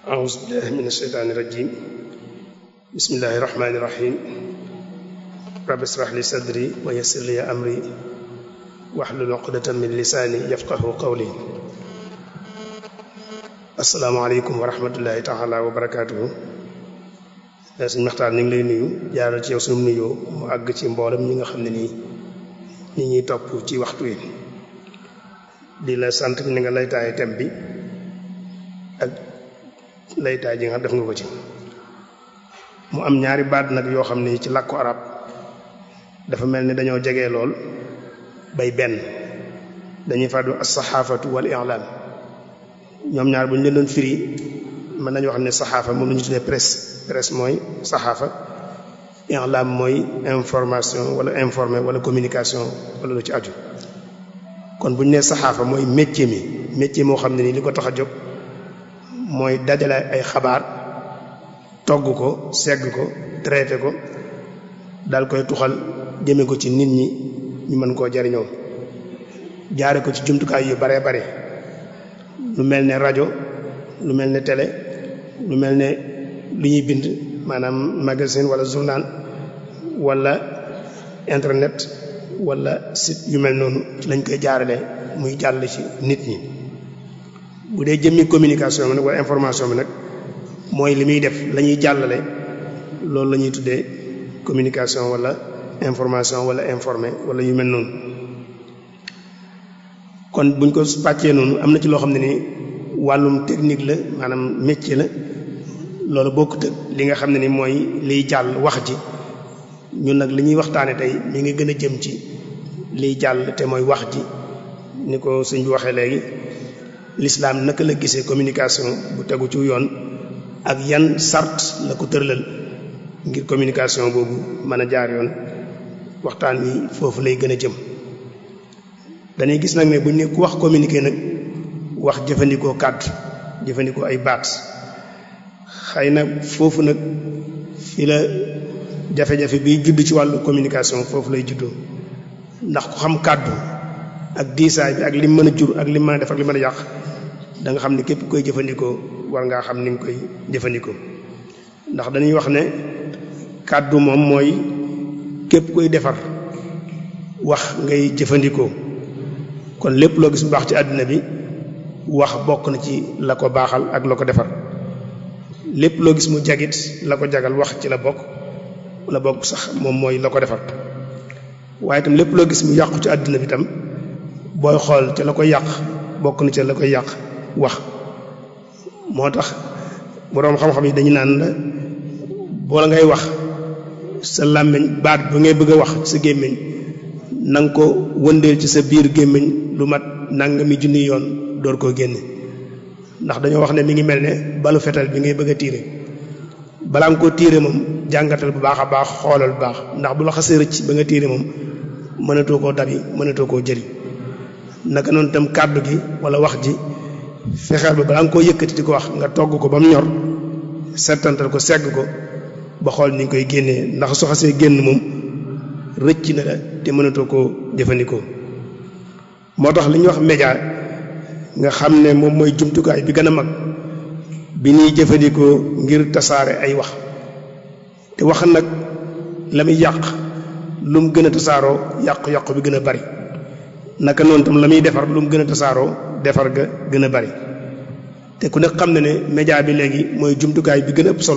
أعوذ بالله من الشيطان الرجيم بسم الله الرحمن الرحيم رب اشرح لي صدري ويسر لي أمري واحلل عقدة من لساني يفقه قولي asalaamaaleykum wa rahmatullahi taala wa barakaatuhu suñ maxtaan ñu ngi lay nuyu jaaral ci yow sunu nuyoo mu àgg ci mboolem ñi nga xam ne nii ñi ñuy topp ci waxtu wi di la sant ni nga laytaaye tem bi ak laytaay ji nga def nga ko ci mu am ñaari baat nag yoo xam ne ci làkku arab dafa mel ni dañoo jege lool bay benn dañuy fàddu as-saxaafatu wal i'laam ñoom ñaar bu ñu leen doon firi mën nañu wax ne saxaafa moom la ñu tuddee presse presse mooy saxaafa i'laam mooy information wala informé wala communication wala lu ci aju kon bu ñu nee saxaafa mooy métier mi métier moo xam ne nii li ko tax a jóg mooy dajale ay xabaar togg ko segg ko traité ko dal koy tuxal jëme ko ci nit ñi ñu mën koo jariñoo jaare ko ci jumtukaay yu bare bare lu mel ne rajo lu mel ne télé lu mel ne lu ñuy bind maanaam magazine wala journal wala internet wala site yu mel noonu ci lañ koy jaarale muy jàll ci nit ñi bu dee jëmmi communication bi nag wala information bi nag mooy li muy def la ñuy jàllale loolu la ñuy tuddee communication wala information wala informé wala yu mel noonu kon buñ ko pàccee noonu am na ci loo xam ne ni wàllum technique la maanaam métier la loolu bokkut ak li nga xam ne ni mooy liy jàll wax ji ñun nag li ñuy waxtaane tey mi ngi gën a jëm ci liy jàll te mooy wax ji ni ko sëñ bi waxee léegi l'islam naka la gisee communication bu tegu ci yoon ak yan sart la ko tëralal ngir communication boobu mën a jaar yoon waxtaan wi foofu lay gën a jëm dañuy gis nag ne bu ñu ne ku wax communiquer nag wax jëfandikoo kàddu jëfandikoo ay baat xëy na foofu nag fi la jafe-jafe biy judd ci wàllu communication foofu lay juddoo ndax ku xam kàddu ak diisaay bi ak lim mën a jur ak lim mën a def ak lim mën a yàq da nga xam ne képp koy jëfandikoo war ngaa xam ni nga koy jëfandikoo ndax dañuy wax ne kàddu moom mooy képp koy defar wax ngay jëfandikoo kon lépp loo gis bu baax ci àddina bi wax bokk na ci la ko baaxal ak la ko defar lépp loo gis mu jagit la ko jagal wax ci la bokk la bokk sax moom mooy la ko defar waaye itam lépp loo gis mu yàqu ci àddina bi tam booy xool ca la koy yàq bokk na ca la koy yàq wax moo tax boroom xam-xam yi dañu naan la boo ngay wax sa làmmiñ baat ba ngay bëgg a wax sa gémmiñ na nga ko wëndeel ci sa biir gémmiñ lu mat nangami junni yoon door koo génne ndax dañoo wax ne mi ngi mel ne balu fetal bi ngay bëgg a tiire balaa nga koo tiire moom jàngatal bu baax a baax xoolal bu baax ndax bu la xasee rëcc ba nga tiire moom mënatoo koo dabi mënatoo koo jëli naka noonu tam kàddu gi wala wax ji fexeel ba balaa nga koo yëkkati di ko wax nga togg ko ba mu ñor settantal ko segg ko ba xool ni nga koy génnee ndax su xasee génn moom rëcc na la te mënatoo koo jëfandikoo moo tax li ñuy wax média nga xam ne moom mooy jumtukaay bi gën a mag bi ñuy jëfandikoo ngir tasaare ay wax te wax nag la muy yàq lu mu gën a tasaaroo yàqu-yàqu bi gën a bari naka noonu tam la muy defar lu mu gën a tasaaroo defar ga gën a bari te ku nekk xam na ne média bi léegi mooy jumtukaay bi gën a ëpp solo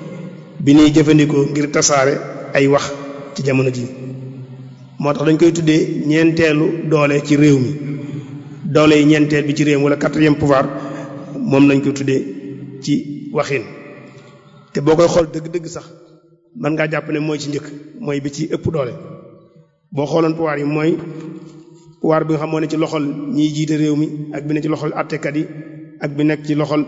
bi ñuy jëfandikoo ngir tasaare ay wax ci jamono ji moo tax dañ koy tuddee ñeenteelu doole ci réew mi doole yi ñeenteel bi ci réew mi wala quatrième pouvoir moom lañ koy tuddee ci waxin te boo koy xool dëgg-dëgg sax mën ngaa jàpp ne mooy ci njëkk mooy bi ci ëpp doole boo xooloon pouvoir yi mooy pouvoir bi nga xam moo ne ci loxol ñiy jiite réew mi ak bi ne ci loxol àttekat yi ak bi nekk ci loxol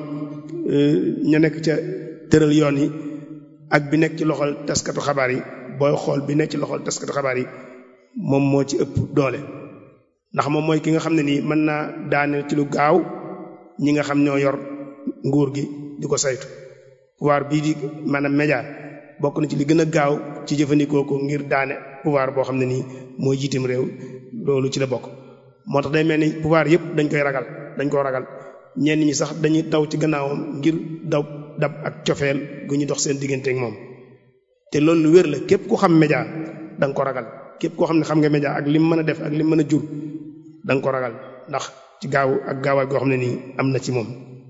ña nekk ca tëral yoon yi ak bi nekk ci loxol taskatu xabaar yi booy xool bi nekk ci loxol taskatu xabaar yi moom moo ci ëpp doole ndax moom mooy ki nga xam ne nii mën naa daane ci lu gaaw ñi nga xam ñoo yor nguur gi di ko saytu pouvoir bii di maanaam média bokk na ci li gën a gaaw ci jëfandikoo ko ngir daane pouvoir boo xam ne nii mooy jiitim réew loolu ci la bokk moo tax day mel ni pouvoir yëpp dañ koy ragal dañ koo ragal ñenn ñi sax dañuy taw ci gannaawam ngir daw dab ak cofeel gu ñu dox seen diggante ak moom te loolu lu wér la képp ku xam média da nga ko ragal képp koo xam ne xam nga média ak lim mën a def ak lim mën a jur da nga ko ragal ndax ci gaaw ak gaawaay goo xam ne nii am na ci moom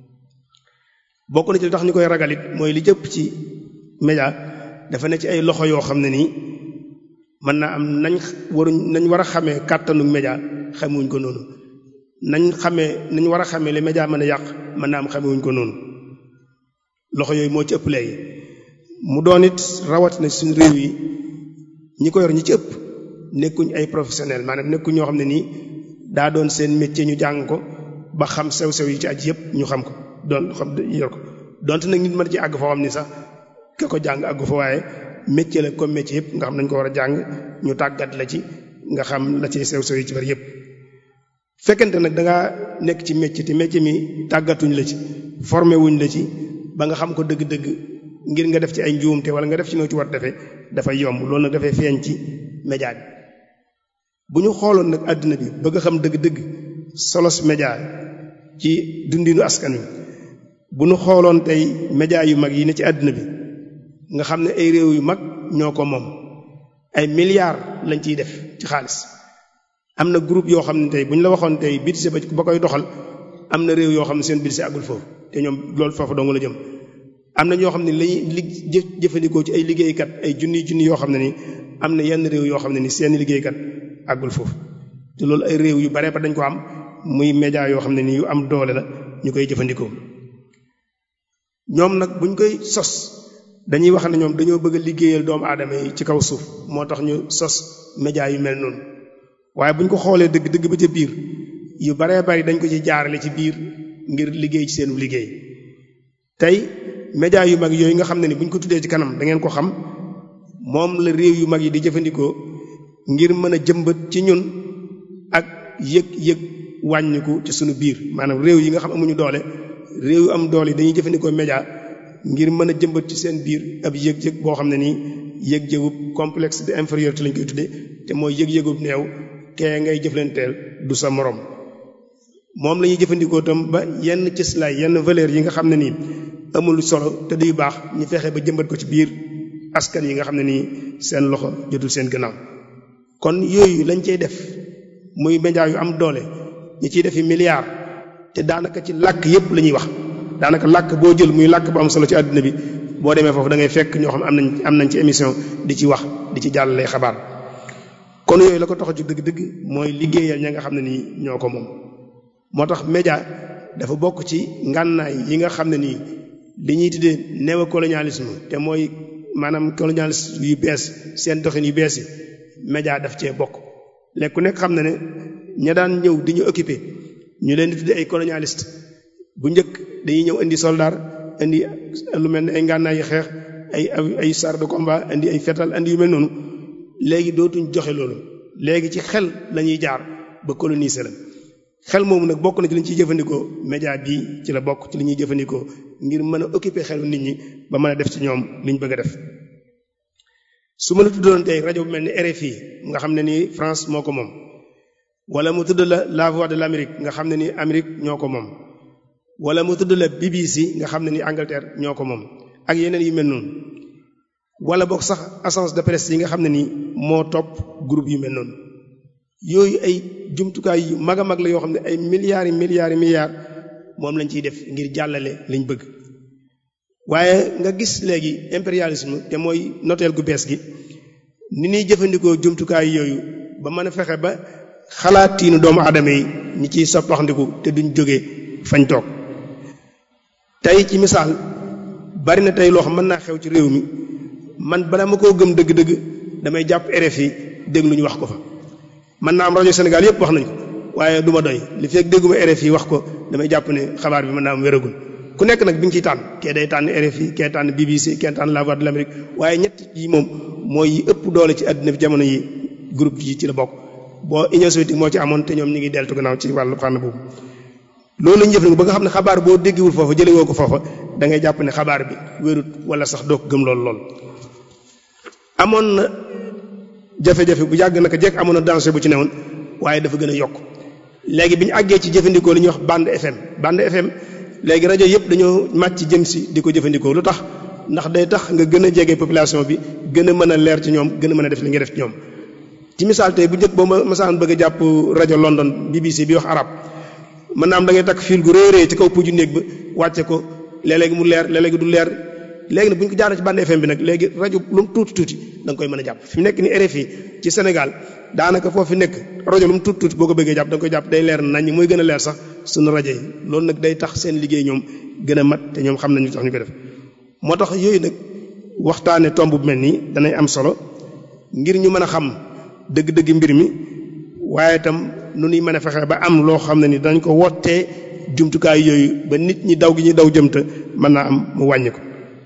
bokk na ci li tax ñu koy ragal it mooy li jëpp ci média dafa ne ci ay loxo yoo xam ne nii mën naa am nañ waruñ nañ war a xamee kàttanu média xamewuñ ko noonu nañ xamee nañ war a xamee li média mën a yàq mën naa am xamewuñ ko noonu loxo yooyu moo ci ëpp léegi mu doon it rawatina suñu réew yi ñi ko yor ñi ci ëpp nekkuñ ay professionnel maanaam nekkuñ ñoo xam ne nii daa doon seen métier ñu jàng ko ba xam sew-sew yi ci aj yëpp ñu xam ko doon xam yor ko donte nag nit mën ci àgg foo xam ni sax ka ko jàng àggu fa waaye métier la comme métier yëpp nga xam nañ ko war a jàng ñu tàggat la ci nga xam la ci sew-sew yi ci bari yëpp fekkente nag da ngaa nekk ci métier te métier mi tàggatuñ la ci formé wuñ la ci ba nga xam ko dëgg-dëgg ngir nga def ci ay njuumte wala nga def ci noo ci war defee dafay yomb loolu nag dafay feeñ ci média bi bu ñu xooloon nag àddina bi bëgg a xam dëgg-dëgg solos média ci dundinu askan wi bu ñu xooloon tey média yu mag yi ne ci àddina bi nga xam ne ay réew yu mag ñoo ko moom ay milliards lañ ciy def ci xaalis am na groupe yoo xam ne tey bu ñu la waxoon tey budget ba koy doxal am na réew yoo xam ne seen budget àggul foofu te ñoom loolu foofu dong la jëm am na ñoo xam ne lañuy li jëfandikoo ci ay liggéeykat ay junni junni yoo xam ne ni am na yenn réew yoo xam ne ni seen liggéeykat àggul foofu te loolu ay réew yu bare ba dañ ko am muy média yoo xam ne ni yu am doole la ñu koy jëfandikoo ñoom nag buñ koy sos dañuy wax ne ñoom dañoo bëgg a liggéeyal doomu aadama yi ci kaw suuf moo tax ñu sos média yu mel noonu waaye buñ ko xoolee dëgg dëgg ba ca biir yu baree bari dañ ko ci jaarale ci biir ngir liggéey ci seenu liggéey tey média yu mag yooyu nga xam ne ni buñ ko tuddee ci kanam da ngeen ko xam moom la réew yu mag yi di jëfandikoo ngir mën a jëmbat ci ñun ak yëg-yëg wàññiku ci sunu biir maanaam réew yi nga xam amuñu doole réew yu am doole yi dañuy jëfandikoo média ngir mën a jëmbat ci seen biir ab yëg-yëg boo xam ne nii yëg-yëgub complexe de infériorité lañ koy tuddee te mooy yëg-yëgub neew kee ngay jëflanteel du sa morom moom la ñuy jëfandikoo tam ba yenn cëslaay yenn valeur yi nga xam ne nii amul solo te duy baax ñu fexe ba jëmbat ko ci biir askan yi nga xam ne nii seen loxo jotul seen gannaaw kon yooyu lañ cey def muy média yu am doole ñi ciy defi milliards te daanaka ci làkk yépp la ñuy wax daanaka làkk boo jël muy làkk bu am solo ci àdduna bi boo demee foofu da ngay fekk ñoo xam am nañ am nañ ci émission di ci wax di ci jàllale xabaar kon yooyu la ko tax a jóg dëgg-dëgg mooy liggéeyal ña nga xam ne nii ñoo ko moom moo tax média dafa bokk ci ngànnaay yi nga xam ne nii li ñuy tuddee néocolonialisme te mooy maanaam colonialisme yu bees seen doxin yu bees yi média daf cee bokk léegi ku nekk xam na ne ña daan ñëw di ñu occupé ñu leen di tuddee ay colonialiste bu njëkk dañuy ñëw indi soldat indi lu mel ne ay ngànnaay yu xeex ay ay char de combat indi ay fetal indi yu mel noonu léegi dootuñ joxe loolu léegi ci xel la ñuy jaar ba coloniser la xel moomu nag bokk na ci li ñu ciy jëfandikoo média bii ci la bokk ci li ñuy jëfandikoo ngir mën a occuper xelu nit ñi ba mën a def ci ñoom liñ bëgg a def su ma la tuddoon tey rajo bu mel ni RFI nga xam ne nii France moo ko moom wala mu tudd la La Voix de l'Amérique nga xam ne ni Amérique ñoo ko moom wala mu tudd la BBC nga xam ne ni Angleterre ñoo ko moom ak yeneen yu mel noonu wala boog sax agence de presse yi nga xam ne ni moo topp groupe yu mel noonu yooyu ay jumtukaay yu mag a mag la yoo xam ne ay milliards yi milliards yi milliards moom lañ ciy def ngir jàllale liñ bëgg waaye nga gis léegi impérialisme te mooy noteel gu bees gi ni ñuy jëfandikoo jumtukaay yooyu ba mën a fexe ba xalaatiinu doomu aadama yi ñi ciy soppaxndiku te duñ jóge fañ toog tey ci misaal bari na tey loo xam mën naa xew ci réew mi man bala ma koo gëm dëgg-dëgg damay jàpp RFI déglu ñu wax ko fa mën naa am rajo Sénégal yëpp wax nañ ko waaye du ma doy li fekk dégguma RFI wax ko damay jàpp ne xabaar bi mën naa am wéragul ku nekk nag bi nga ciy tànn kee day tànn RFI kee tànn BBC kee tànn La Voix de l'Amérique waaye ñett yi moom mooy yi ëpp doole ci àddina bi jamono yi groupe yi ci la bokk boo Union soviétique moo ci amoon te ñoom ñu ngi deltu gannaaw ci wàllu fànn boobu loolu la ñu jëf nag ba nga xam ne xabaar boo déggewul foofa jëlee woo ko foofa da ngay jàpp ne xabaar bi wérut wala sax doo ko gëm lool lool amoon na jafe-jafe bu yàgg naka jekk amoon na danger bu ci newoon waaye dafa gën a yokk léegi bi ñu àggee ci jëfandikoo li ñuy wax bande FM bande FM léegi rajo yëpp dañoo màcc jëm si di ko jëfandikoo lu tax ndax day tax nga gën a jege population bi gën a mën a leer ci ñoom gën a mën a def li nga def ci ñoom ci misaal tey bu njëkk boo ma masaan bëgg a jàpp rajo London BBC bi wax arab mën naa am da ngay takk fil gu réeree ci kaw puju néeg ba wàcce ko léeg-léegi mu leer léeg-léegi du leer léegi nag bu ñu ko jaaree ci bande FM bi nag léegi rajo lu mu tuuti tuuti da nga koy mën a jàpp fi mu nekk ni RFI ci Sénégal daanaka foofu nekk rajo lu mu tuuti tuuti boo ko bëggee jàpp da nga koy jàpp day leer nañ mooy gën a leer sax suñu rajo yi loolu nag day tax seen liggéey ñoom gën a mat te ñoom xam nañu tax ñu ko def moo tax yooyu nag waxtaane tomb bu mel nii danay am solo ngir ñu mën a xam dëgg-dëgg mbir mi waaye itam nu ñuy mën a fexe ba am loo xam ne ni dañ ko wottee jumtukaay yooyu ba nit ñi daw gi ñuy daw jëm te mën naa am mu wàññi ko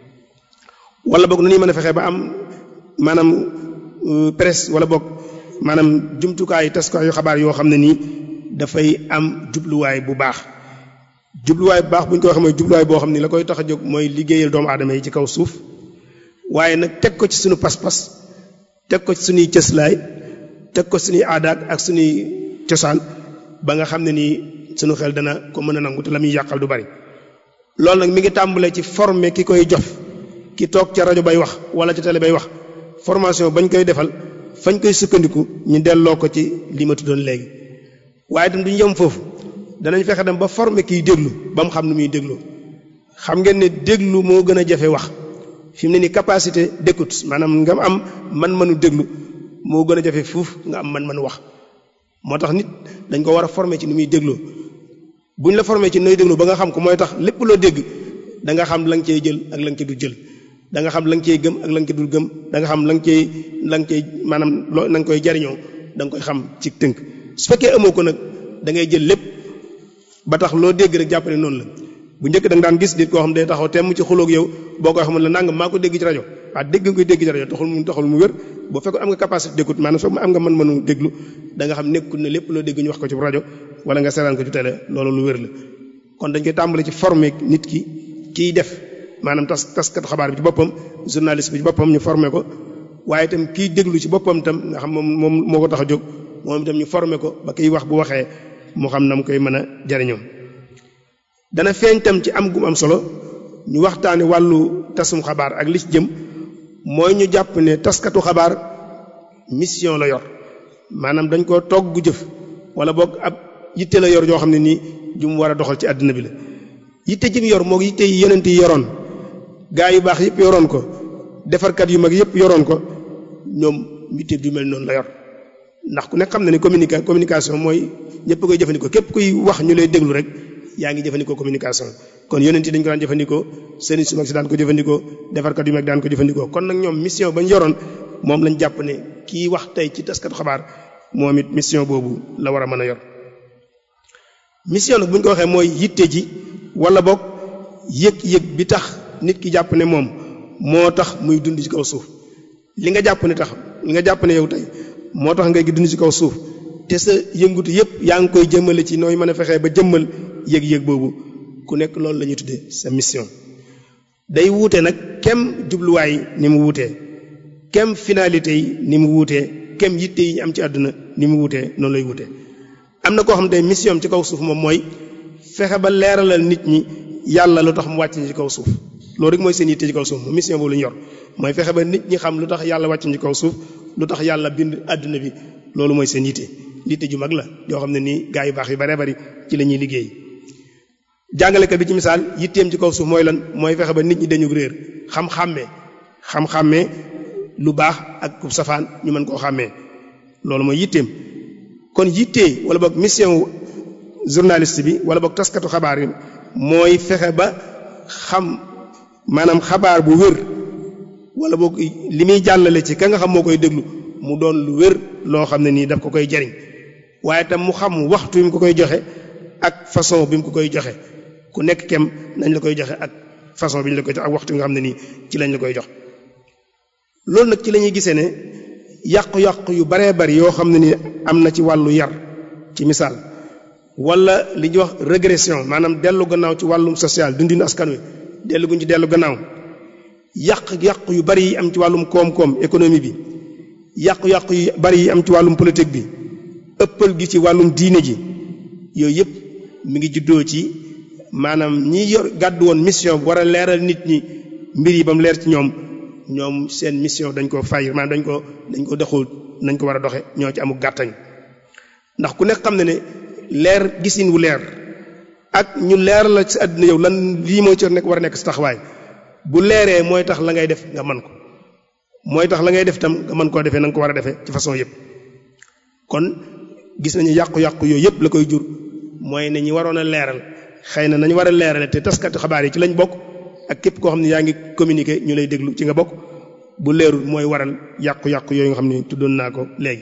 wala boog nu ñuy mën a fexe ba am maanaam presse wala boog maanaam jumtukaay taskaayu xabaar yoo xam ne nii dafay am jubluwaay bu baax jubluwaay bu baax bu ñu ko waxee mooy jubluwaay boo xam ni la koy tax a jóg mooy liggéeyal doomu aadama yi ci kaw suuf waaye nag teg ko ci suñu pas-pas teg ko ci suñuy cëslaay teg ko suñuy aadaak ak suñuy cosaan ba nga xam ne nii suñu xel dana ko mën a nangu te la muy yàqal du bari loolu nag mi ngi tàmbalee ci former ki koy jof ki toog ca rajo bay wax wala ca télé bay wax formation bañ koy defal fañ koy sukkandiku ñu delloo ko ci li ma tuddoon léegi waaye itam duñu yem foofu danañ fexe dem ba former kiy déglu ba mu xam nu muy dégloo xam ngeen ne déglu moo gën a jafe wax fi mu ne ni capacité d'écoute maanaam nga am man-manu déglu moo gën a jafe fuuf nga am man-manu wax moo tax nit dañ ko war a former ci ni muy dégloo bu ñu la former ci nooy déglu ba nga xam ko mooy tax lépp loo dégg da nga xam la nga cey jël ak la nga ci du jël da nga xam la nga cey gëm ak la nga ci dul gëm da nga xam la nga cey la nga cey maanaam loo na nga koy jariñoo da nga koy xam ci tënk su fekkee amoo ko nag da ngay jël lépp ba tax loo dégg rek jàpp ne noonu la bu njëkk da nga daan gis nit koo xam day taxaw temm ci xuloog yow boo koy xamul la nangam maa ko dégg ci rajo waa dégg nga koy dégg ci rajo taxul mu taxul mu wér boo fekkoon am nga capacité d'écoute maanaam soo am nga mën mënu déglu da nga xam nekkul ne lépp loo dégg ñu wax ko ci rajo wala nga seetaan ko ci télé loolu lu wér la kon dañ koy tàmbali ci former nit ki kiy def maanaam tas taskatu xabaar bi ci boppam journaliste bi ci boppam ñu former ko waaye itam kiy déglu ci boppam itam nga xam moom moom moo ko tax a jóg moom itam ñu former ko ba kiy wax bu waxee mu xam na mu koy mën a jariñoo dana feeñ tam ci am gum am solo ñu waxtaane wàllu tasum xabaar ak li ci jëm mooy ñu jàpp ne taskatu xabaar mission la yor maanaam dañ koo togg jëf wala boog ab yitte la yor yoo xam ne nii ju mu war a doxal ci àddina bi la yitte ji mu yor moo yitte yi yonent yi yoroon gaa yu baax yëpp yoroon ko defarkat yu mag yëpp yoroon ko ñoom yitte ju mel noonu la yor ndax ku nekk xam na ne communica communication mooy ñëpp koy jëfandikoo képp kuy wax ñu lay déglu rek yaa ngi jëfandikoo communication kon yonent yi dañ ko daan jëfandikoo sëriñ su mag si daan ko jëfandikoo defarkat yu mag daan ko jëfandikoo kon nag ñoom mission bañ yoroon moom lañ jàpp ne kii wax tey ci taskatu xabaar moom it mission boobu la war a mën a yor mission nag bu ñu ko waxee mooy yitte ji wala boog yëg-yëg bi tax nit ki jàpp ne moom moo tax muy dund ci kaw suuf li nga jàpp ne tax li nga jàpp ne yow tey moo tax ngay dund ci kaw suuf te sa yëngutu yëpp yaa ngi koy jëmmale ci nooy mën a fexee ba jëmmal yëg-yëg boobu ku nekk loolu la ñuy tuddee sa mission day wuute nag kem jubluwaay ni mu wuutee kem finalité yi ni mu wuutee kem yitte yi ñu am ci àdduna ni mu wuutee noonu lay wuutee am na koo xam ne mission ci kaw suuf moom mooy fexe ba leeralal nit ñi yàlla lu tax mu wàcc ci kaw suuf loolu rek mooy seen yitte ci kaw suuf mission boobu la ñu yor mooy fexe ba nit ñi xam lu tax yàlla wàcc ci kaw suuf lu tax yàlla bind àdduna bi loolu mooy seen yitte yitte ju mag la yoo xam ne nii gaa yu baax yu baree bari ci la ñuy liggéey jàngalekat bi ci misaal yitteem ci kaw suuf mooy lan mooy fexe ba nit ñi dañu réer xam-xàmmee xam-xàmmee lu baax ak ku safaan ñu mën koo xàmmee loolu mooy yitteem kon yittee wala boog mission journaliste bi wala boog taskatu xabaar yi mooy fexe ba xam maanaam xabaar bu wér wala boog li muy jàllale ci ka nga xam moo koy déglu mu doon lu wér loo xam ne nii daf ko koy jariñ waaye tam mu xam waxtu bi mu ko koy joxe ak façon bi mu ko koy joxe ku nekk kem nañ la koy joxe ak façon bi ñu la koy jox ak waxtu bi nga xam ne nii ci lañ la koy jox loolu nag ci la ñuy gisee ne yàqu-yàqu yu baree bari yoo xam ne ni am na ci wàllu yar ci misaal wala li ñuy wax régression maanaam dellu gannaaw ci wàllum social dundinu askan wi dellu guñ ci dellu gannaaw yàq-yàqu yu bari yi am ci wàllum koom-koom économie bi yàqu-yàqu yu bari yi am ci wàllum politique bi ëppal gi ci wàllum diine ji yooyu yëpp mi ngi juddoo ci maanaam ñi yor gàddu woon mission war a leeral nit ñi mbir yi ba mu leer ci ñoom ñoom seen mission dañ ko fay maanaam dañ ko dañ ko doxul nañ ko war a doxe ñoo ci amul gàttañ ndax ku nekk xam ne ne leer gisin wu leer ak ñu leer la ci àddina yow lan lii mooy ci nekk war a nekk si taxawaay bu leeree mooy tax la ngay def nga man ko mooy tax la ngay def tam nga mën koo defee na nga ko war a defee ci façon yëpp kon gis nañu yàqu-yàqu yooyu yëpp la koy jur mooy ne ñi waroon a leeral xëy na nañu war a leerale te taskati xabaar yi ci lañ bokk ak képp koo xam ne yaa ngi communiquer ñu lay déglu ci nga bokk bu leerul mooy waral yàqu-yàqu yooyu nga xam ne tuddoon naa ko léegi.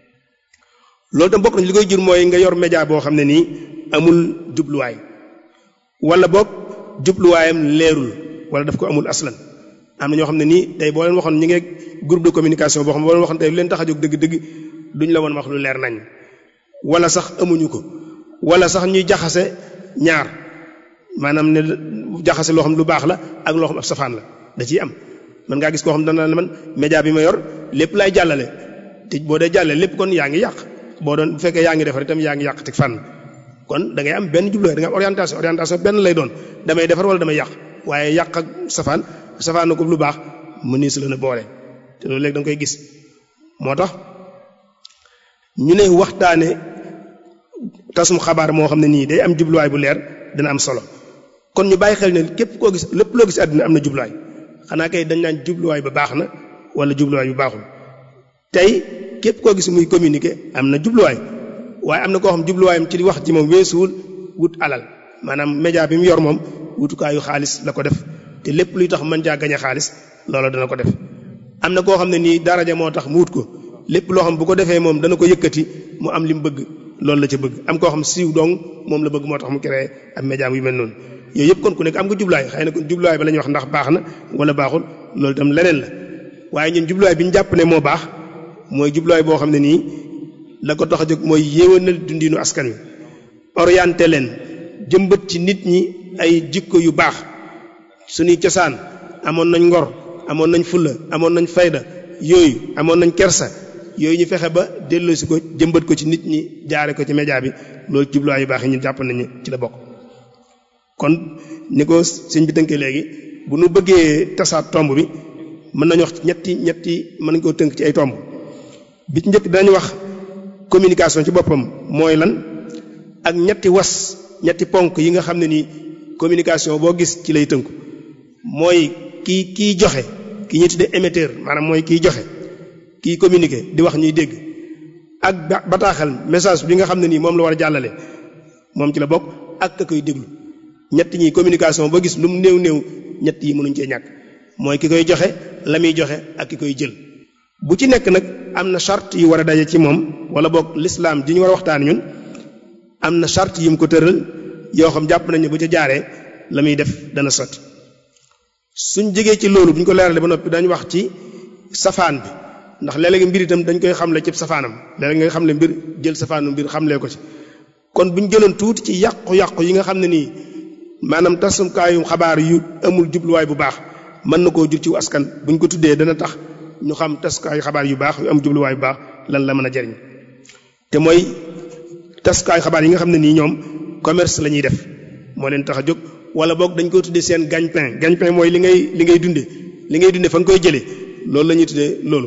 loolu tam bokk nañ li koy jur mooy nga yor média boo xam ne nii amul jubluwaay wala boog jubluwaayam leerul wala daf ko amul aslan am na ñoo xam ne nii tey boo leen waxoon ñi ngi groupe de communication boo xam ne boo leen waxoon tey lu leen tax a jóg dëgg-dëgg duñ la woon wax lu leer nañ wala sax amuñu ko wala sax ñuy jaxase ñaar maanaam ne jaxase loo xam lu baax la ak loo xam ab safaan la da ciy am man ngaa gis koo xam dana la man média bi ma yor lépp laay jàllale te boo dee jàllale lépp kon yaa ngi yàq boo doon bu fekkee yaa ngi defar itam yaa ngi yàq ci fànn kon da ngay am benn jubluwaay da ngay am orientation orientation benn lay doon damay defar wala damay yàq waaye yàq ak safaan safaan na ko lu baax mu nii su la na boole te loolu léegi da nga koy gis moo tax ñu ne waxtaane tasum xabaar moo xam ne nii day am jubluwaay bu leer dina am solo kon ñu bàyyi xel ne képp koo gis lépp loo gis àddina am na jubluwaay xanaa kay dañ naan jubluwaay ba baax na wala jubluwaay bu baaxul tey képp koo gis muy communiquer am na jubluwaay waaye am na koo xam jubluwaayam ci wax ji moom weesuwul wut alal maanaam média bi mu yor moom wutukaayu xaalis la ko def te lépp luy tax mën jaa gañe xaalis loola dana ko def am na koo xam ne nii daraja moo tax mu wut ko lépp loo xam bu ko defee moom dana ko yëkkati mu am li mu bëgg loolu la ca bëgg am koo xam siiw dong moom la bëgg moo tax mu créé am média yu mel noonu yooyu yëpp kon ku nekk am nga jubluwaay xëy na kon jubluwaay ba la ñuy wax ndax baax na wala baaxul loolu itam leneen la waaye ñun jubluwaay bi ñu jàpp ne moo baax mooy jubluwaay boo xam ne nii la ko tax a jóg mooy yéwénal dundinu askan wi orienté leen jëmbat ci nit ñi ay jikko yu baax suñuy cosaan amoon nañ ngor amoon nañ fulla amoon nañ fayda yooyu amoon nañ kersa yooyu ñu fexe ba delloosi ko jëmbat ko ci nit ñi jaare ko ci média bi loolu jubluwaay yu baax yi ñu jàpp nañu ci la bokk kon ni ko sëñ bi tënkee léegi bu nu bëggee tasaat tomb bi mën nañu wax ñetti ñetti mën nañu koo tënk ci ay tomb bi ci njëkk dañu wax communication ci boppam mooy lan ak ñetti was ñetti ponk yi nga xam ne nii communication boo gis ci lay tënku mooy kii kiy joxe ki ñuy tuddee émetteur maanaam mooy kiy joxe kiy communiquer di wax ñuy dégg ak bataaxal message bi nga xam ne nii moom la war a jàllale moom ci la bokk ak ka koy déglu ñett ñi communication boo gis lu mu néew néew ñett yi mënuñ cee ñàkk mooy ki koy joxe la muy joxe ak ki koy jël bu ci nekk nag am na charte yu war a daje ci moom wala boog l'islam ji ñu war a waxtaan ñun am na charte yu mu ko tëral yoo xam jàpp nañu bu ca jaaree la muy def dana sotti suñ jegee ci loolu bu ñu ko leeralee ba noppi dañu wax ci safaan bi ndax léeg-léeg mbir itam dañ koy xamle ci safaanam léeg-léeg nga xamle mbir jël safaanu mbir xamlee ko ci kon bu ñu jëloon tuuti ci yàqu-yàqu yi nga xam ne nii maanaam tasumkaayu xabaar yu amul jubluwaay bu baax mën na koo jur ci askan bu ñu ko tuddee dana tax ñu xam taskaayu xabaar yu baax yu am jubluwaay bu baax lan la mën a jariñ te mooy taskaayu xabaar yi nga xam ne nii ñoom commerce la ñuy def moo leen tax a jóg wala boog dañ koy tuddee seen gagne-pain gagne-pain mooy li ngay li ngay dunde li ngay dunde fa nga koy jëlee loolu la ñuy tuddee loolu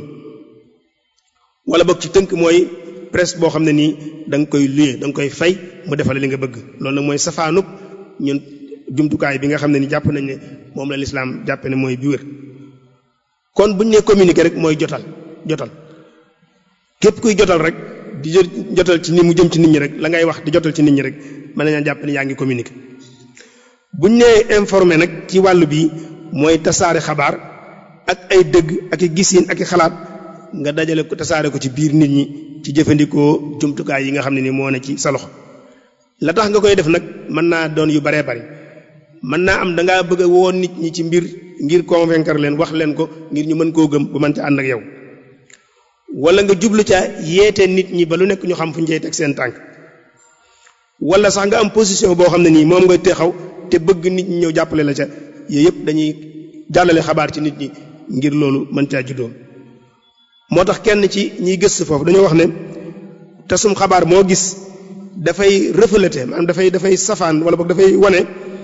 wala boog ci tënk mooy presse boo xam ne nii da nga koy luye da nga koy fay mu defale li nga bëgg loolu nag mooy safaanub ñun jumtukaay bi nga xam ne ni jàpp nañ ne moom la lislaam jàppe ne mooy bi wér kon buñ ne communiquer rek mooy jotal jotal képp kuy jotal rek di jotal ci ni mu jëm ci nit ñi rek la ngay wax di jotal ci nit ñi rek mën nañaa jàpp ne yaa ngi communiquer buñ nee informer nag ci wàllu bii mooy tasaare xabaar ak ay dëgg ak i gisiin ak i xalaat nga dajale ko tasaare ko ci biir nit ñi ci jëfandikoo jumtukaay yi nga xam ne ni moo ne ci sa loxo la tax nga koy def nag mën naa doon yu baree bari mën naa am da ngaa bëgg a woon nit ñi ci mbir ngir convaincre leen wax leen ko ngir ñu mën koo gëm ba mën ca ànd ak yow wala nga jublu ca yeete nit ñi ba lu nekk ñu xam fu ñu cay teg seen tànk wala sax nga am position boo xam ne nii moom nga texaw te bëgg nit ñi ñëw jàppale la ca yooyu yëpp dañuy jàllale xabaar ci nit ñi ngir loolu mën caa juddoo moo tax kenn ci ñiy gëstu foofu dañoo wax ne tasum xabaar moo gis dafay refléter maanaam dafay dafay safaan wala boog dafay wane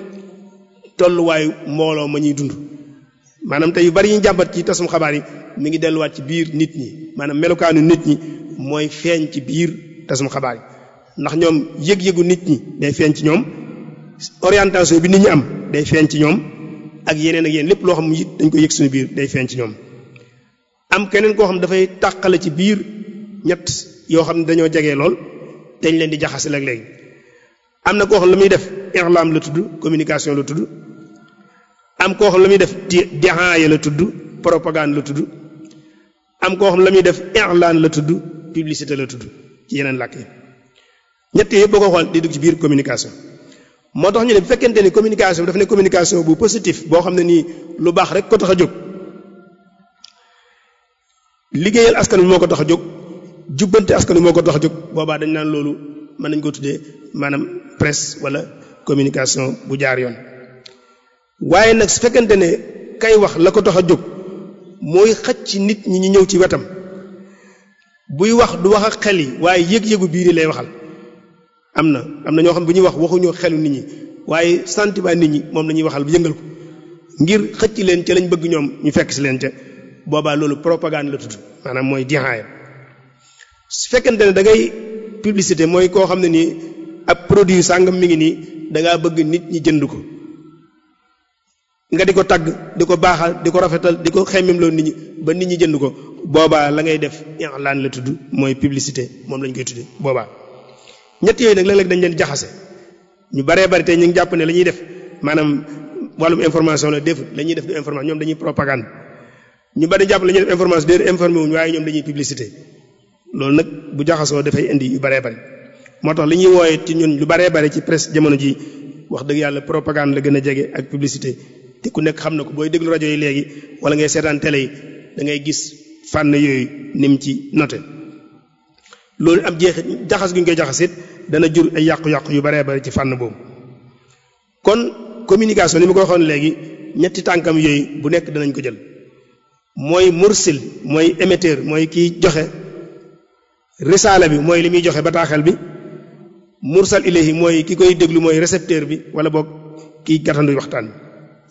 tolluwaayu mbooloo ma ñuy dund maanaam tey yu bari ñu jàmbat ci tasum xabaar yi mi ngi delluwaat ci biir nit ñi maanaam melokaanu nit ñi mooy feeñ ci biir tasum xabaar yi ndax ñoom yëg-yëgu nit ñi day feeñ ci ñoom orientation bi nit ñi am day feeñ ci ñoom ak yeneen ak yeneen lépp loo xam it dañ ko yëg suñu biir day feeñ ci ñoom am keneen koo xam dafay tàqale ci biir ñett yoo xam ne dañoo jege lool dañ leen di jaxase léeg-léeg am na koo xam la muy def irlam la tudd communication la tudd am koo xam la muy def dihaaya la tudd propagande la tudd am koo xam la muy def irlan la tudd publicité la tudd ci yeneen làkk yi ñett yëpp boo ko xool di dugg ci biir communication moo tax ñu ne bu fekkente ni communication bi dafa ne communication bu positif boo xam ne nii lu baax rek ko tax a jóg liggéeyal askan wi moo ko tax a jóg jubbante askan wi moo ko tax a jóg boobaa dañ naan loolu mën nañ ko tuddee maanaam presse wala communication bu jaar yoon waaye nag su fekkente ne kay wax la ko tax a jóg mooy xëcc ci nit ñi ñu ñëw ci wetam buy wax du wax ak xel yi waaye yëg-yëgu biir yi lay waxal am na am na ñoo xam bu ñuy wax waxuñoo xelu nit ñi waaye sentiment nit ñi moom la ñuy waxal yëngal ko ngir xëcc leen ca lañ bëgg ñoom ñu fekk si leen ca boobaa loolu propagande la tudd maanaam mooy dihaaya su fekkente ne da ngay publicité mooy koo xam ne nii ab produit sàngam mi ngi nii da ngaa bëgg nit ñi jënd ko nga di ko tagg di ko baaxal di ko rafetal di ko xemmem loolu nit ñi ba nit ñi jënd ko boobaa la ngay def i'lan la tudd mooy publicité moom lañ koy tudde boobaa ñett yooyu nag léeg-léeg dañ leen jaxase ñu baree bari tey ñu ngi jàpp ne la ñuy def maanaam wàllum information la def la ñuy def du information ñoom dañuy propagande ñu bari jàpp la ñuy def information déer informé wuñu waaye ñoom dañuy publicité loolu nag bu jaxasoo dafay indi yu baree bari moo tax li ñuy wooye ci ñun lu baree bari ci presse jamono ji wax dëgg yàlla propagande la gën a jege ak publicité te ku nekk xam na ko booy déglu rajo yi léegi wala ngay seetaan télé yi da ngay gis fànn yooyu nim ci noté loolu am jeexit jaxas gu ñu koy jaxasit dana jur ay yàqu-yàqu yu baree bari ci fànn boobu kon communication ni ma ko waxoon léegi ñetti tànkam yooyu bu nekk danañ ko jël mooy mursil mooy émetteur mooy kiy joxe risaala bi mooy li muy joxe bataaxel bi mursal ilayhi mooy ki koy déglu mooy récepteur bi wala boog kiy gàttandu waxtaan bi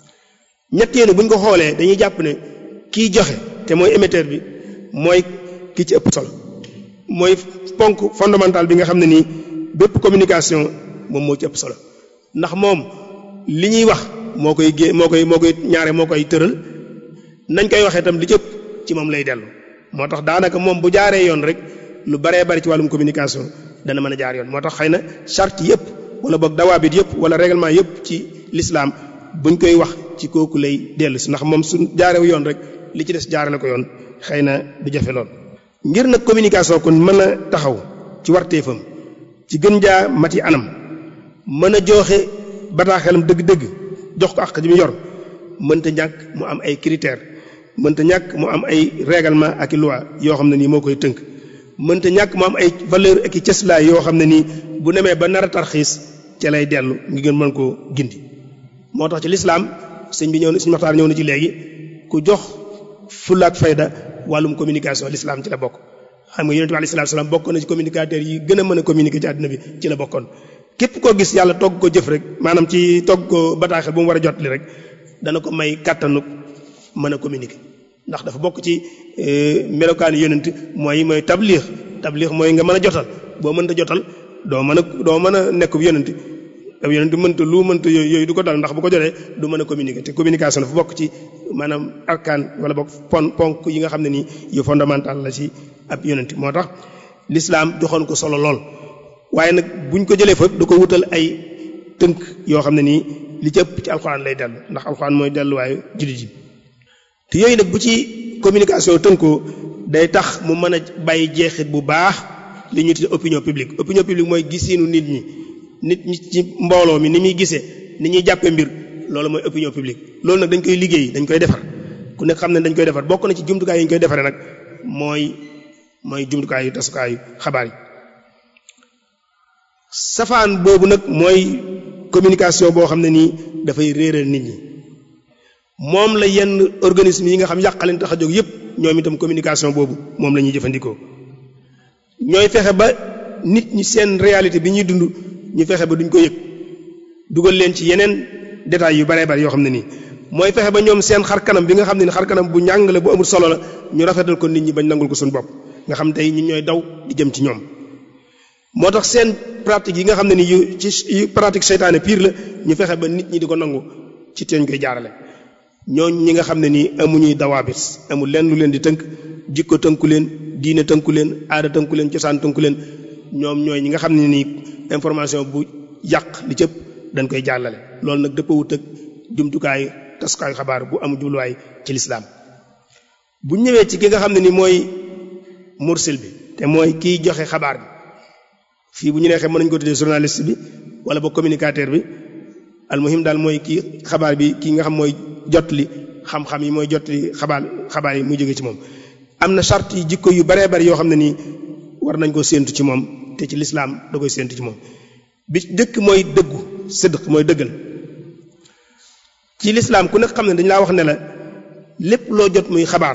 ñett yéen bu ñu ko xoolee dañuy jàpp ne kiy joxe te mooy émetteur bi mooy ki ci ëpp solo mooy ponk fondamental bi nga xam ne nii bépp communication moom moo ci ëpp solo ndax moom li ñuy wax moo koy gé moo koy moo koy ñaare moo koy tëral nañ koy waxee itam li ci ëpp ci moom lay dellu moo tax daanaka moom bu jaaree yoon rek lu baree bari ci wàllum communication dana mën a jaar yoon moo tax xëy na charte yëpp wala boog dawaabit yëpp wala règlement yëpp ci l'islam buñ koy wax ci kooku lay dellu si ndax moom su jaarew yoon rek li ci des jaarale ko yoon xëy na du jafe lool. ngir nag communication kon mën a taxaw ci warteefam ci gën jaa mati anam mën a joxe bataaxelam dëgg-dëgg jox ko ak ji mu yor mënta ñàkk mu am ay critères mënta ñàkk mu am ay règlement ak i loi yoo xam ne nii moo koy tënk. mënta ñàkk mu am ay valeur ak i cëslaay yoo xam ne nii bu nemee ba nar a tarxiis ca lay dellu ngi gën mën koo gindi moo tax ci lislaam sëñ bi ñëw na sëñ Maxtaar ñëw na ci léegi ku jox fulaak fayda wàllum communication lislaam ci la bokk xam nga yonent bi alayhi salaatu salaam bokkoon na ci communicateur yi gën a mën a communiquer ci àdduna bi ci la bokkoon képp koo gis yàlla togg ko jëf rek maanaam ci togg ko bataaxel bu mu war a jot li rek dana ko may kàttanu mën a communiquer ndax dafa bokk ci melokaani yonent mooy mooy tabliix tabliix mooy nga mën a jotal boo mënta jotal doo mën a doo mën a nekk yonent ab yonent mënta lu mënta yooyu yooyu du ko dal ndax bu ko jotee du mën a communiquer te communication dafa bokk ci maanaam arkaan wala bokk pon ponk yi nga xam ne nii yu fondamental la ci ab yonent moo tax l'islam joxoon ko solo lool waaye nag buñ ko jëlee fa da ko wutal ay tënk yoo xam ne nii li ci ëpp ci alxuraan lay dellu ndax alxuraan mooy delluwaayu jullit yi te yooyu nag bu ci communication tënkoo day tax mu mën a bàyyi jeexit bu baax li ñu tuddee opinion publique opinion publique mooy gisiinu nit ñi nit ñi ci mbooloo mi ni muy gisee ni ñuy jàppee mbir loolu mooy opinion publique loolu nag dañ koy liggéey dañ koy defar ku nekk xam ne dañ koy defar bokk na ci jumtukaay yi ñu koy defaree nag mooy mooy jumtukaay yu tasukaayu xabaar yi safaan boobu nag mooy communication boo xam ne nii dafay réeral nit ñi moom la yenn organisme yi nga xam yàqaleen tax a jóg yépp ñoom itam communication boobu moom la ñuy jëfandikoo ñooy fexe ba nit ñi seen réalité bi ñuy dund ñu fexe ba duñ ko yëg dugal leen ci yeneen détails yu baree bari yoo xam ne nii mooy fexe ba ñoom seen xar kanam bi nga xam ne ni xar kanam bu ñàng la bu amul solo la ñu rafetal ko nit ñi bañ nangul ko suñu bopp nga xam tey ñun ñooy daw di jëm ci ñoom moo tax seen pratique yi nga xam ne ni yu ci yu pratique seytaane pire la ñu fexe ba nit ñi di ko nangu ci teeñ koy jaarale ñooñ ñi nga xam ne nii amuñuy dawaabit amul lenn lu leen di tënk jikko tënku leen diine tënku leen aada tënku leen cosaan tënku leen ñoom ñooy ñi nga xam ne nii information bu yàq li cëpp dañ koy jàllale loolu nag dëppawut ak jumtukaay tasukaayu xabaar bu am jubluwaay ci lislaam bu ñëwee ci ki nga xam ne ni mooy mursil bi te mooy kiy joxe xabaar bi fii bu ñu neexee mën nañu ko tuddee journaliste bi wala ba communicateur bi almuhim daal mooy kii xabaar bi kii nga xam mooy jot li xam-xam yi mooy jot li xabaar xabaar yi muy jóge ci moom am na charte yi jikko yu baree bari yoo xam ne nii war nañ ko séentu ci moom te ci lislaam da koy séentu ci moom bi dëkk mooy dëggu sidq mooy dëggal ci lislaam ku nekk xam ne dañu laa wax ne la lépp loo jot muy xabaar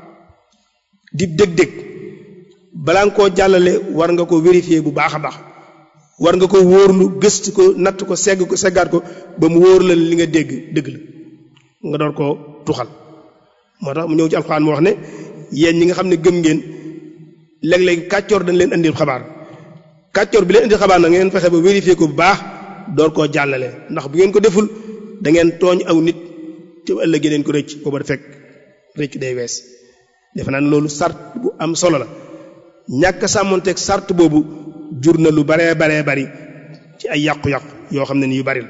di dëg-dëg balaa nga koo jàllale war nga ko vérifier bu baax a baax war nga ko wóorlu gëstu ko natt ko segg ko seggaat ko ba mu wóor la li nga dégg dëgg la nga door koo tuxal moo tax mu ñëw ci alxuraan mu wax ne yéen ñi nga xam ne gëm ngeen léeg-léeg kàccoor dañ leen indil xabaar kàccoor bi leen indil xabaar nag ngeen fexe ba vérifier ko bu baax door koo jàllale ndax bu ngeen ko deful da ngeen tooñ aw nit te ëllëg leen ko rëcc booba fekk rëcc day wees defe naa ne loolu sart bu am solo la ñàkk sàmmonteeg sart boobu jur na lu baree baree bari ci ay yàqu-yàqu yoo xam ne ni yu bari la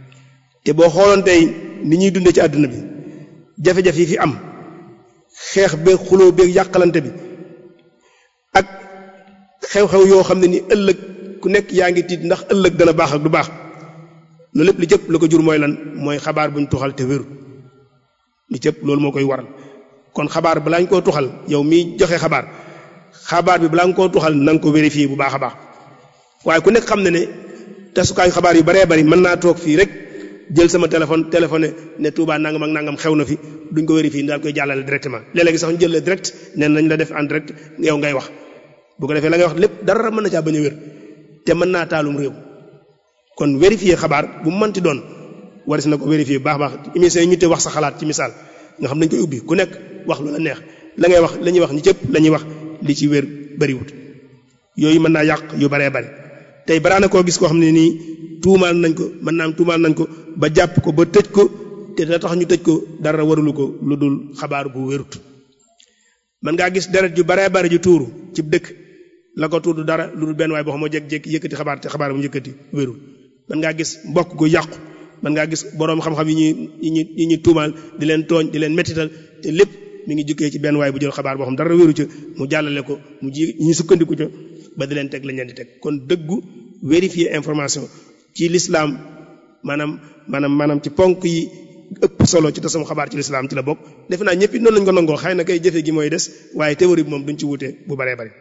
te boo xooloon tey ni ñuy dundee ci àdduna bi jafe-jafe yi fi am xeex beeg xuloo beeg yàqalante bi ak xew-xew yoo xam ne ni ëllëg ku nekk yaa ngi tiit ndax ëllëg dana baax ak du baax loolu lépp li cëpp la ko jur mooy lan mooy xabaar buñ tuxal te wéru li cëpp loolu moo koy waral kon xabaar balaa ñu koo tuxal yow miy joxe xabaar xabaar bi balaa nga koo tuxal na nga ko vérifier bu baax a baax waaye ku nekk xam ne ne tasukaayu xabaar yu baree bari mën naa toog fii rek jël sama téléphone téléphoné ne Touba nangam ak nangam xew na fi duñ ko vérifier daal koy jàllale directement léeg-léegi sax ñu jël la direct ne nañ la def en direct yow ngay wax bu ko defee la ngay wax lépp dara mën na caa bañ a wér te mën naa taalum réew kon vérifier xabaar bu mu mënti doon waris na ko vérifier bu baax baax émission yi ñu te wax sa xalaat ci misaal nga xam dañ koy ubbi ku nekk wax lu la neex la ngay wax la ñuy wax ñi cëpp la ñuy wax li ci wér bariwut yooyu mën naa yàq yu baree bari tey balaa na koo gis koo xam ne nii tuumaal nañ ko mën naa am tuumaal nañ ko ba jàpp ko ba tëj ko te da tax ñu tëj ko dara warulu ko lu dul xabaar bu wérut mën ngaa gis deret yu baree bari ju tuuru ci dëkk la ko tuudu dara lu dul benn waay boo xam moo jékki-jékki yëkkati xabaar te xabaar bu yëkkati wérul mën ngaa gis mbokk gu yàqu mën ngaa gis boroom xam-xam yi ñuy yi ñuy yi ñuy tuumaal di leen tooñ di leen mettital te lépp mi ngi jukkee ci benn waay bu jël xabaar boo xam dara wéru ca mu jàllale ko mu ji ñu sukkandiku ca ba di leen teg lañ leen di teg kon dëggu vérifier information ci l'islam maanaam maanaam maanaam ci ponk yi ëpp solo ci tasam xabaar ci l'islam ci la bokk defe naa ñëpp it noonu lañ ko nangoo xëy na kay jëfe gi mooy des waaye théorie bi moom duñ ci wute bu baree bari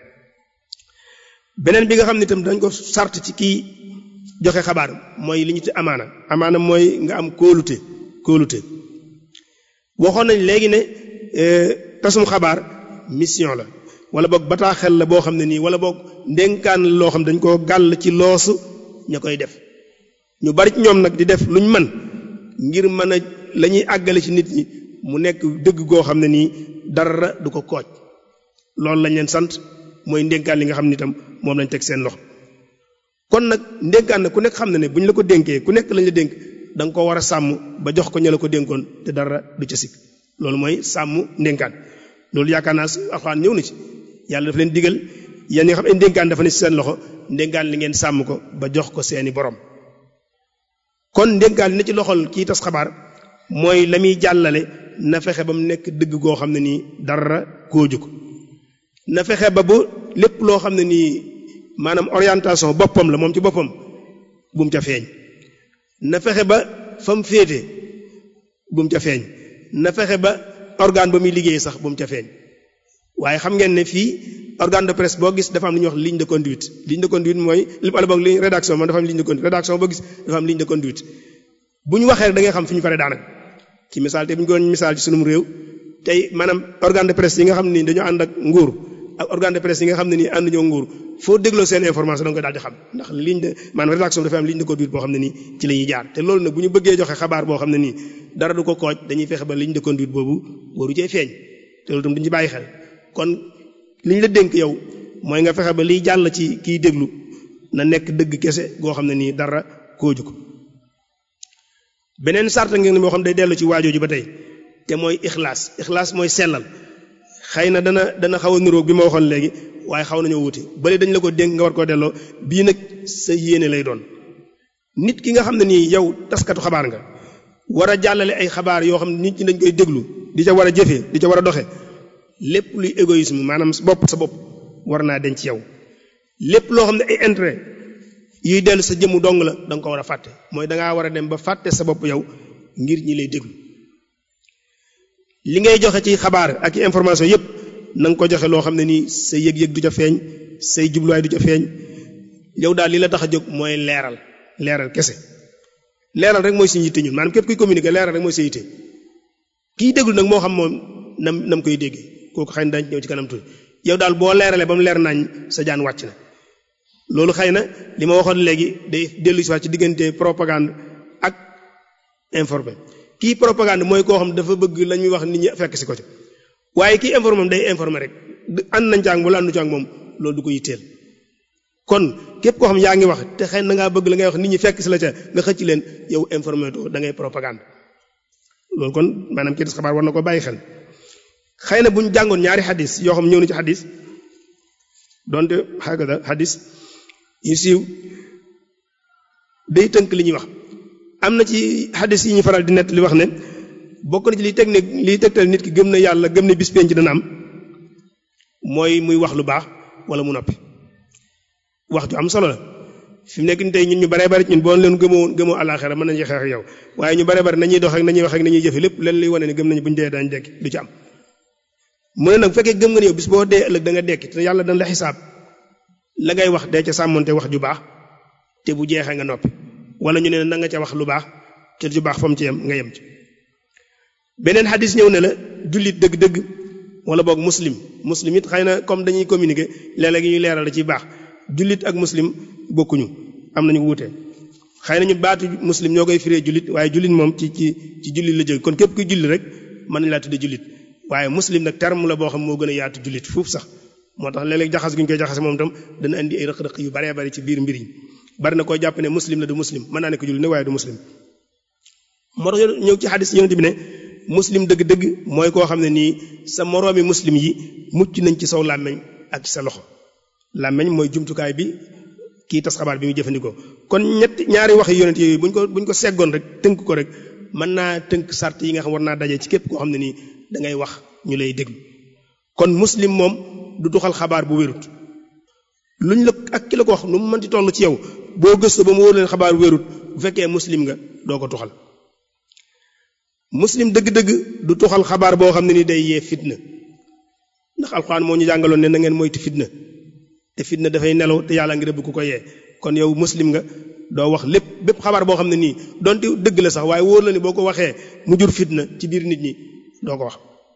beneen bi nga xam ne itam dañ ko sart ci kii joxe xabaar mooy li ñu te amaana amaana mooy nga am kóolute kóolute waxoon nañ léegi ne tasum xabaar mission la wala boog bataaxel la boo xam ne nii wala boog ndénkaan la loo xam dañ koo gàll ci loosu ña koy def ñu bari ci ñoom nag di def luñ mën ngir mën a la ñuy àggale ci nit ñi mu nekk dëgg goo xam ne nii dara du ko kooj loolu lañ leen sant mooy ndénkaan li nga xam ne itam moom lañ teg seen loxo kon nag ndénkaan na ku nekk xam ne ne bu ñu la ko dénkee ku nekk lañ la dénk da nga ko war a sàmm ba jox ko ña la ko dénkoon te dara du ca sikk loolu mooy sàmm ndénkaan loolu yaakaar naa alxuraan ñëw na ci yàlla dafa leen digal yéen ñi nga xam ne ndénkaan dafa ne ci seen loxo ndénkaan li ngeen sàmm ko ba jox ko seeni borom kon ndénkaan li ne ci loxol kii tas xabaar mooy la muy jàllale na fexe ba mu nekk dëgg goo xam ne nii dara kooju ko na fexe ba bu lépp loo xam ne nii maanaam orientation boppam la moom ci boppam bu mu ca feeñ na fexe ba fa mu féete bu mu ca feeñ na fexe ba organe ba muy liggéey sax bu mu ca feeñ waaye xam ngeen ne fii organe de presse boo gis dafa am lu ñuy wax ligne de conduite ligne de conduite mooy li wala boog li rédaction man dafa am ligne de conduite rédaction boo gis dafa am ligne de conduite bu ñu waxee rek da ngay xam fi ñu faree daanaka ci misaal te bu ñu ko misaal ci sunum réew tey maanaam organe de presse yi nga xam ni dañoo ànd ak nguur ak organe de presse yi nga xam ne nii ànd ñoo nguur foo dégloo seen information da nga koy daal di xam ndax ligne de maanaam rédaction dafa am ligne de conduite boo xam ne nii ci la ñuy jaar te loolu nag bu ñu bëggee joxe xabaar boo xam ne nii dara du ko kooj dañuy fexe ba ligne de conduite boobu waru cee feeñ te loolu tam duñu ci bàyyi xel kon li ñu la dénk yow mooy nga fexe ba liy jàll ci kiy déglu na nekk dëgg kese goo xam ne nii dara kooju ko beneen sart ngeen moo xam day dellu ci waajooju ba tey te mooy ixlaas ixlaas mooy sellal xëy na dana dana xaw a niroog bi ma waxoon léegi waaye xaw nañoo wuti bële dañ la ko dénk nga war koo delloo bii nag sa yéene lay doon nit ki nga xam ne nii yow taskatu xabaar nga war a jàllale ay xabaar yoo xam ne nit ñi dañ koy déglu di ca war a jëfee di ca war a doxe lépp luy égoïsme maanaam bopp sa bopp war naa denc yow lépp loo xam ne ay intérêt yuy dellu sa jëmmu dong la da nga ko war a fàtte mooy dangaa war a dem ba fàtte sa bopp yow ngir ñi lay déglu li ngay joxe ci xabaar ak information yépp na nga ko joxe loo xam ne nii sa yëg-yëg du ca feeñ say jubluwaay du ca feeñ yow daal li la tax a jóg mooy leeral leeral kese leeral rek mooy suñu yitte ñun maanaam képp kuy communiquer leeral rek mooy sa yitte kiy déglu nag moo xam moom nam nam koy déggee kooku xëy na dañ ñëw ci kanam tuuti yow daal boo leeralee ba mu leer nañ sa jaan wàcc na loolu xëy na li ma waxoon léegi day dellu si waat ci diggante propagande ak informé kii propagande mooy koo xam dafa bëgg la ñuy wax nit ñi fekk si ko ci waaye kii informé day informé rek ànd nañ caag wala àndu caag moom loolu du ko yitteel kon képp koo xam yaa ngi wax te xëy na ngaa bëgg la ngay wax nit ñi fekk si la ca nga xëcc leen yow informé to da ngay propagande loolu kon maanaam kii des xabaar war na ko bàyyi xel xëy na bu ñu jàngoon ñaari xadis yoo xam ñëw na ci xadis donte xagada xadis yu siiw day tënk li ñuy wax am na ci xadis yi ñu faral di nett li wax ne bokk na ci liy teg ne liy tegtal nit ki gëm na yàlla gëm ne bis penc dana am mooy muy wax lu baax wala mu noppi wax ju am solo la fi mu nekk ni tey ñun ñu baree bari ñun boo leen gëmoo gëmoo àllaaxira mën nañu xeex ak yow waaye ñu baree bari nañuy dox ak nañuy wax ak nañuy jëfe lépp leen luy wane ne gëm nañu buñu dee dañ dekki du ci am mu ne nag bu fekkee gëm nga ne yow bis boo dee ëllëg da nga dekki te yàlla dana la xisaab la ngay wax dee ca sàmmonte wax ju baax te bu jeexee nga noppi wala ñu ne na nga ca wax lu baax te ju baax fa mu ci yem nga yem ci beneen xadis ñëw ne la jullit dëgg-dëgg wala boog muslim muslim it xëy na comme dañuy communiquer léeg-léeg ñuy leeral da ciy baax jullit ak muslim bokkuñu am nañu wuute xëy na ñu baatu muslim ñoo koy firee jullit waaye jullit moom ci ci ci jullit la jóge kon képp kuy julli rek mën nañ laa tudde jullit waaye muslim nag terme la boo xam moo gën a yaatu jullit foofu sax moo tax léeg-léeg jaxas gu ñu koy jaxase moom tam dana indi ay rëq-rëq yu baree bari ci biir mbir yi bari na koo jàpp ne muslim la du muslim mën naa ne ko jullit ne waaye du muslim moo tax ñëw ci xadis yonent bi ne muslim dëgg-dëgg mooy koo xam ne nii sa moroomi muslim yi mucc nañ ci saw làmmeñ ak ci sa loxo làmmeñ mooy jumtukaay bi kii tas xabaar bi muy jëfandikoo kon ñetti ñaari wax yonent yooyu buñ ko buñ ko seggoon rek tënk ko rek mën naa tënk sart yi nga xam war naa daje ci képp koo xam ne nii da ngay wax ñu lay déglu kon muslim moom du tuxal xabaar bu wérut luñ la ak ki la ko wax nu mu mënti toll ci yow boo gëstu ba mu wóor leen xabaar wérut bu fekkee muslim nga doo ko tuxal muslim dëgg-dëgg du tuxal xabaar boo xam ne ni day yee fitna ndax alxuraan moo ñu jàngaloon ne na ngeen moytu fitna te fitna dafay nelaw te yàlla ngi rëbb ku ko yee kon yow muslim nga doo wax lépp bépp xabaar boo xam ne nii donte dëgg la sax waaye wóor la ni boo ko waxee mu jur fitna ci biir nit ñi doo ko wax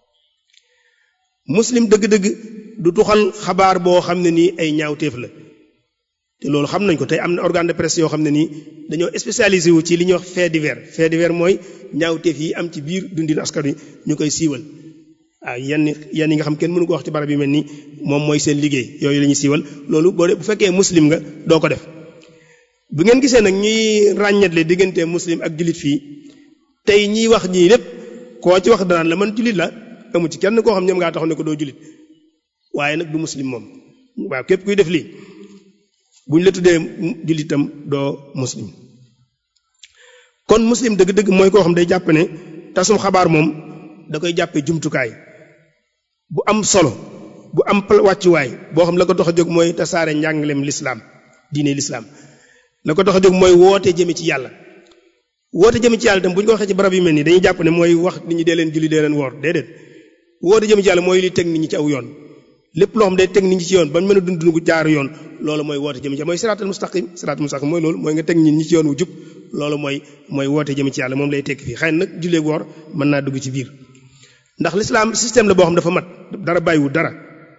muslim dëgg-dëgg du tuxal xabaar boo xam ne nii ay ñaawteef la te loolu xam nañ ko tey am na organe de presse yoo xam ne nii dañoo spécialisé wu ci li ñuy wax fait divers fait divers mooy ñaawteef yi am ci biir dundin askan wi ñu koy siiwal waaw yenn yenn yi nga xam kenn mënu ko wax ci barab yu mel nii moom mooy seen liggéey yooyu la ñuy siiwal loolu boo de bu fekkee muslim nga doo ko def bu ngeen gisee nag ñuy ràññetle diggante muslim ak jullit fii tey ñiy wax ñii lépp koo ci wax danaan la man jullit la amu ci kenn koo xam ñoom ngaa taxaw ne ko doo jullit waaye nag du muslim moom waaw képp kuy def lii bu ñu la tuddee jullitam doo muslim kon muslim dëgg-dëgg mooy koo xam day jàpp ne tasum xabaar moom da koy jàppee jumtukaay bu am solo bu am wàccuwaay boo xam la ko tax a jóg mooy tasaare njàngaleem lislaam diine lislaam la ko tax a jóg mooy woote jëme ci yàlla woote jëme ci yàlla itam bu ñu ko waxee ci barab yu mel nii dañuy jàpp ne mooy wax nit ñi dee leen julli dee leen woor déedéet woote jëme ci yàlla mooy li teg nit ñi ci aw yoon lépp loo xam day teg nit ñi ci yoon ba ñu mën a dund dund gu jaar yoon loolu mooy woote jëme ci mooy siraatal mustaqim siraatal mustaqim mooy loolu mooy nga teg nit ñi ci yoon wu jub loolu mooy mooy woote jëme ci yàlla moom lay tekki fii xëy na nag jullee woor mën naa dugg ci biir ndax l'islam système la boo xam dafa mat dara bàyyiwu dara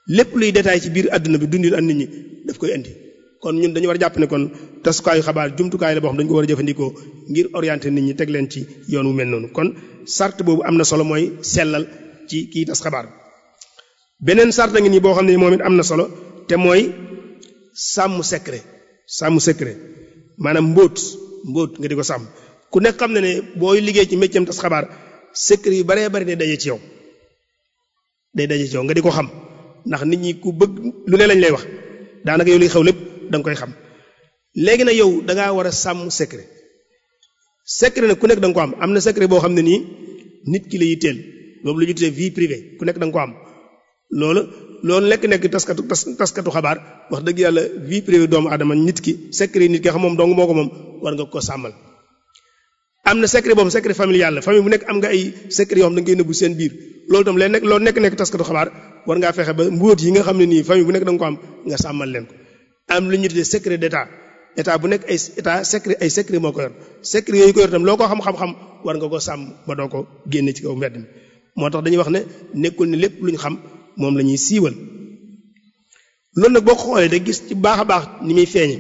lépp luy détail ci biir àdduna bi dundil ak nit ñi daf koy indi kon ñun dañu war a jàpp ne kon tasukaayu xabaar jumtukaay la boo xam dañu ko war a jëfandikoo ngir orienter nit ñi teg leen ci yoon wu mel noonu kon sart boobu am na solo mooy sellal ci kii tas xabaar beneen sart ngi nii boo xam ne moom it am na solo te mooy sàmm secret sàmm secret maanaam mbóot mbóot nga di ko sàmm ku nekk xam ne ne booy liggéey ci métier tas xabaar secret yu baree bari day daje ci yow day daje ci yow nga di ko xam ndax nit ñi ku bëgg lu ne lañ lay wax daanaka yow liy xew lépp da nga koy xam léegi nag yow da ngaa war a sàmm secret secret nag ku nekk da nga ko am am na secret boo xam ne nii nit ki la yitteel boobu la ñu tuddee vie privée ku nekk da nga ko am loolu loolu nekk nekk taskatu tas taskatu xabaar wax dëgg yàlla vie privée doomu adama nit ki secret nit ki xam moom dong moo ko moom war nga ko sàmmal am na secret boobu secret familial la famille bu nekk am nga ay secret yoo xam da nga koy nëbbu seen biir loolu tam leen nekk loolu nekk nekk taskatu xabaar war ngaa fexe ba mbóot yi nga xam ne nii famille bu nekk da nga ko am nga sàmmal leen ko am lu ñu tuddee secret d'état état bu nekk ay état secret ay secret moo ko yor secret yooyu ko yor tam loo ko xam-xam-xam war nga ko sàmm ba doo ko génne ci kaw mbedd mi moo tax dañuy wax ne nekkul ne lépp lu ñu xam moom la ñuy siiwal loolu nag boo ko xoolee da gis ci baax a baax ni muy feeñe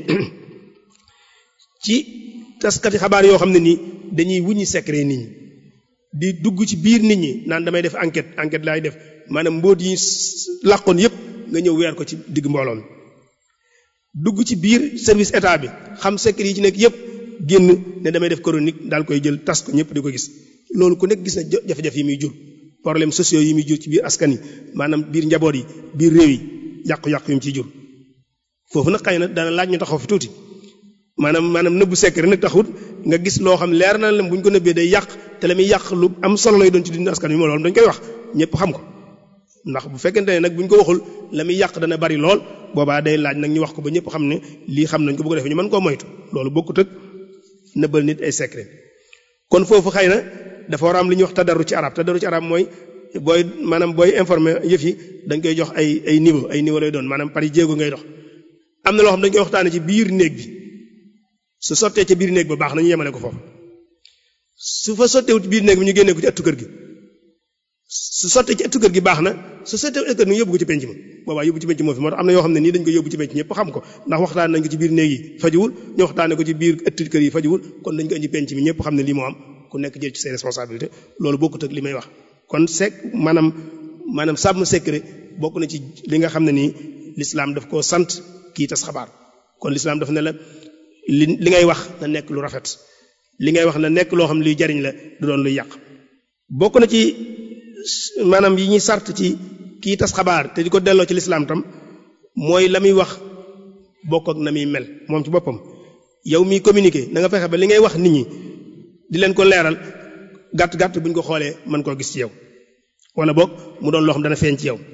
ci taskati xabaar yoo xam ne nii dañuy wuññi secret nit ñi di dugg ci biir nit ñi naan damay def enquête enquête laay def maanaam mbóot yi làqoon yépp nga ñëw weer ko ci digg mbooloo mi dugg ci biir service état bi xam secret yi ci nekk yépp génn ne damay def chronique daal koy jël tas ko ñëpp di ko gis loolu ku nekk gis na jafe-jafe yi muy jur problème sociaux yi muy jur ci biir askan yi maanaam biir njaboot yi biir réew yi yàqu-yàqu yu mu ciy jur foofu nag xëy na dana laaj ñu taxaw fi tuuti maanaam maanaam nëbbu secret nag taxut nga gis loo xam leer na leen bu ñu ko nëbbee day yàq te la muy yàq lu am solo lay doon ci dund askan wi moo loolu dañ koy wax ñëpp xam ko ndax bu fekkente ne nag bu ñu ko waxul la muy yàq dana bari lool boobaa day laaj nag ñu wax ko ba ñëpp xam ne lii xam nañ ko bu ko defee ñu mën koo moytu loolu bokkut ak nëbbal nit ay secret kon foofu xëy na dafa war a am li ñuy wax tadaru ci arab tadaru ci arab mooy booy maanaam booy informer yëf yi dañ koy jox ay ay niveau ay niveau lay doon maanaam pari jéego ngay dox am na loo xam dañ koy waxtaane ci biir néeg bi su sottee ca biir néeg ba baax na ñu yemale ko foofu su fa sotteewut ci biir néeg bi ñu génnee ko ci ëttu kër gi su sottee ci ëttu kër gi baax na su sottee ëttu kër gi ñu yóbbu ko ci penc ma boobaa yóbbu ci penc moo fi moo tax am na yoo xam ne nii dañ ko yóbbu ci penc ñëpp xam ko ndax waxtaan nañ ko ci biir néeg yi fajuwul ñu waxtaane ko ci biir ëttu kër yi fajuwul kon dañ ko indi penc mi ñëpp xam ne lii moo am ku nekk jël ci say responsabilité loolu bokkut ak li may wax kon sec maanaam maanaam sàmm secret bokk na ci li nga xam ne nii l'islam daf koo sant kii tas xabaar kon l'islam daf ne la li li ngay wax na nekk lu rafet li ngay wax na nekk loo xam ne luy jariñ la du doon luy yàq bokk na ci maanaam yi ñuy sart ci kii tas xabaar te di ko delloo ci l'islam tam mooy la muy wax bokk ak na muy mel moom ci boppam yow miy communiquer na nga fexe ba li ngay wax nit ñi di leen ko leeral gàtt gàtt bu ñu ko xoolee mën koo gis ci yow wala boog mu doon loo xam dana feeñ ci yow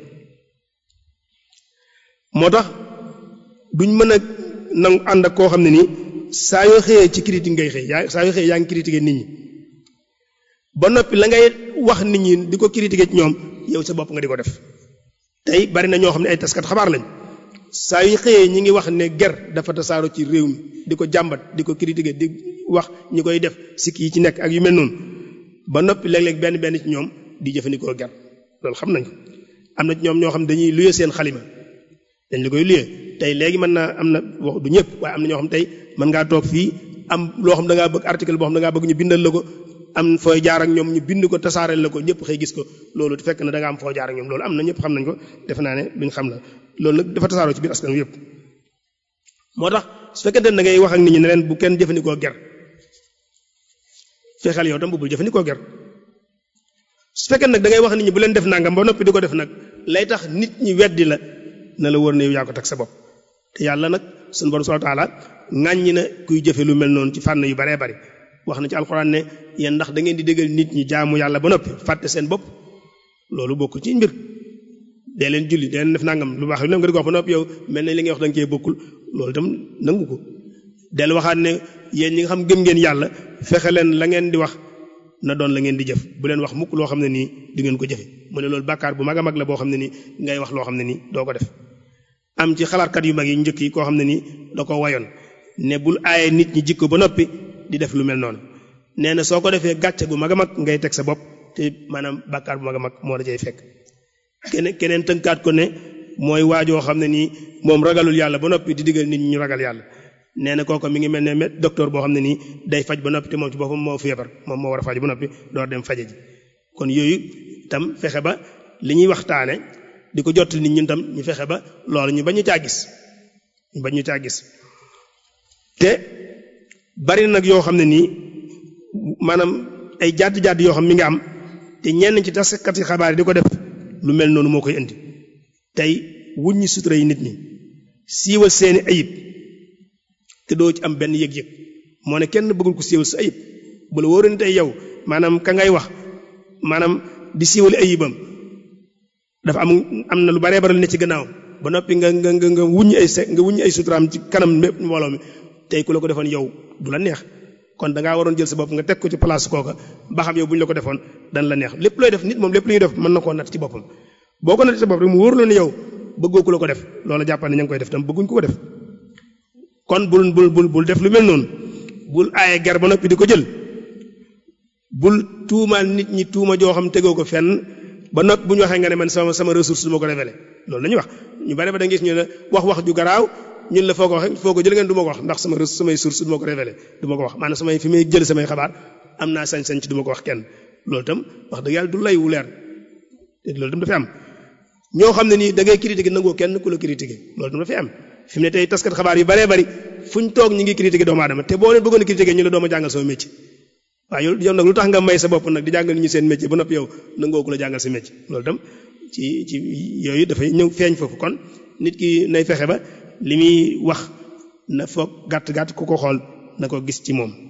moo tax duñ mën a nangu ànd ak koo xam ne nii saa yoo xëyee ci critique ngay xëy yaa saa yoo xëyee yaa ngi critiquer nit ñi ba noppi la ngay wax nit ñi di ko critiquer ci ñoom yow sa bopp nga di ko def tey bari na ñoo xam ne ay taskat xabaar lañ saa yu xëyee ñi ngi wax ne ger dafa tasaaro ci réew mi di ko jàmbat di ko critiquer di wax ñi koy def sikk yi ci nekk ak yu mel noonu ba noppi léeg-léeg benn benn ci ñoom di jëfandikoo ger loolu xam nañ ko am na ci ñoom ñoo xam dañuy luye seen xalima dañ la koy luye tey léegi mën naa am na wax du ñëpp waaye am na ñoo xam tey mën ngaa toog fii am loo xam da ngaa bëgg article boo xam da ngaa bëgg ñu bindal la ko am fooy jaar ak ñoom ñu bind ko tasaareel la ko ñëpp xëy gis ko loolu fekk na da nga am foo jaar ak ñoom loolu am na ñëpp xam nañ ko defe naa ne luñ xam la loolu nag dafa tasaaroo ci biir askan wi yëpp moo tax su fekkente ne da ngay wax ak nit ñi ne leen bu kenn jëfandikoo ger fexeel yow tam bu bul jëfandikoo ger su fekkee nag da ngay wax nit ñi bu leen def nangam ba noppi di ko def nag lay tax nit ñi weddi la na la wër ne yow yaa ko teg sa bopp te yàlla nag sunu borom subhanahu wa ta'ala ŋàññi na kuy jëfe lu mel noonu ci fànn yu baree bari wax na ci alxuraan ne yéen ndax da ngeen di déggal nit ñi jaamu yàlla ba noppi fàtte seen bopp loolu bokkul ci mbir dee leen julli dee leen def nangam lu baax lu ne nga di ko wax ba noppi yow mel ne li ngay wax da nga cee bokkul loolu itam nangu ko del waxaat ne yéen ñi nga xam gëm ngeen yàlla fexe leen la ngeen di wax na doon la ngeen di jëf bu leen wax mukk loo xam ne nii di ngeen ko jëfe mu ne loolu bàkkaar bu mag a mag la boo xam ne nii ngay wax loo xam ne nii doo ko def am ci xalaatkat yu mag yi njëkk yi koo xam ne nii da ko wayoon ne bul aaye nit ñi jikko ba noppi di def lu mel noonu nee na soo ko defee gàcce gu mag a mag ngay teg sa bopp te maanaam bàkkaar bu mag a mag moo la cay fekk keneen keneen tënkaat ko ne mooy waajoo xam ne nii moom ragalul yàlla ba noppi di digal nit ñi ñu ragal yàlla nee na kooku mi ngi mel ne docteur boo xam ne nii day faj ba noppi te moom ci boppam moo feebar moom moo war a faj ba noppi door dem faje ji kon yooyu tam fexe ba li ñuy waxtaane di ko jot nit ñun tam ñu fexe ba loolu ñu bañ ñu caa gis ñu bañ ñu caa gis te bari nag yoo xam ne nii maanaam ay jàdd-jàdd yoo xam mi ngi am te ñenn ci taskati xabaar yi di ko def lu mel noonu moo koy indi tey wuññi sutura yi nit ñi siiwal seeni ayib te doo ci am benn yëg-yëg moo ne kenn bëggul ko siiwal sa ayib bu la wóoree ni tey yow maanaam ka ngay wax maanaam di siiwal ayibam dafa am am na lu baree baral ne ci gannaaw ba noppi nga nga nga nga wuññi ay se nga wuññi ay suturaam ci kanam mépp mbooloo mi tey ku la ko defoon yow du la neex kon da ngaa waroon jël sa bopp nga teg ko ci place kooka ba xam yow bu ñu la ko defoon dan la neex lépp looy def nit moom lépp lu ñuy def mën na koo natt ci boppam boo ko natt ci bopp rek mu wóor la ne yow bëggoo ku la ko def loola jàppal ne ña ngi koy def tam bëgguñ ko ko def kon bul bul bul bul def lu mel noonu bul aaye ger ba noppi di ko jël bul tuumaal nit ñi tuuma joo xam tegoo ko fenn ba noppi bu ñu waxee nga ne man sama sama ressource du ma ko révélé loolu la ñuy wax ñu bari ba da nga gis ñu ne wax wax ju garaaw ñun la foo ko waxee foo ko jël ngeen du ma ko wax ndax sama samay source du ma ko révélé du ma ko wax maanaam samay fi may jël samay xabaar am naa sañ-sañ ci du ma ko wax kenn loolu itam wax dëgg yàlla du lay wu leer te loolu itam dafay am ñoo xam ne nii da ngay critiquer nangoo kenn ku la critiquer loolu itam dafay am fi mu ne tey taskat xabaar yu baree bari fuñ toog ñi ngi critiquer doomu aadama te boo leen bëggoon a critiquer ñu la dooma jàngal sama métier waaw yow yow nag lu tax nga may sa bopp nag di jàngal ñu seen métier ba noppi yow nangoo ku la jàngal sa métier loolu itam ci ci yooyu dafay ñëw feeñ foofu kon nit ki nay fexe ba li muy wax na foog gàtt gàtt ku ko xool na ko gis ci moom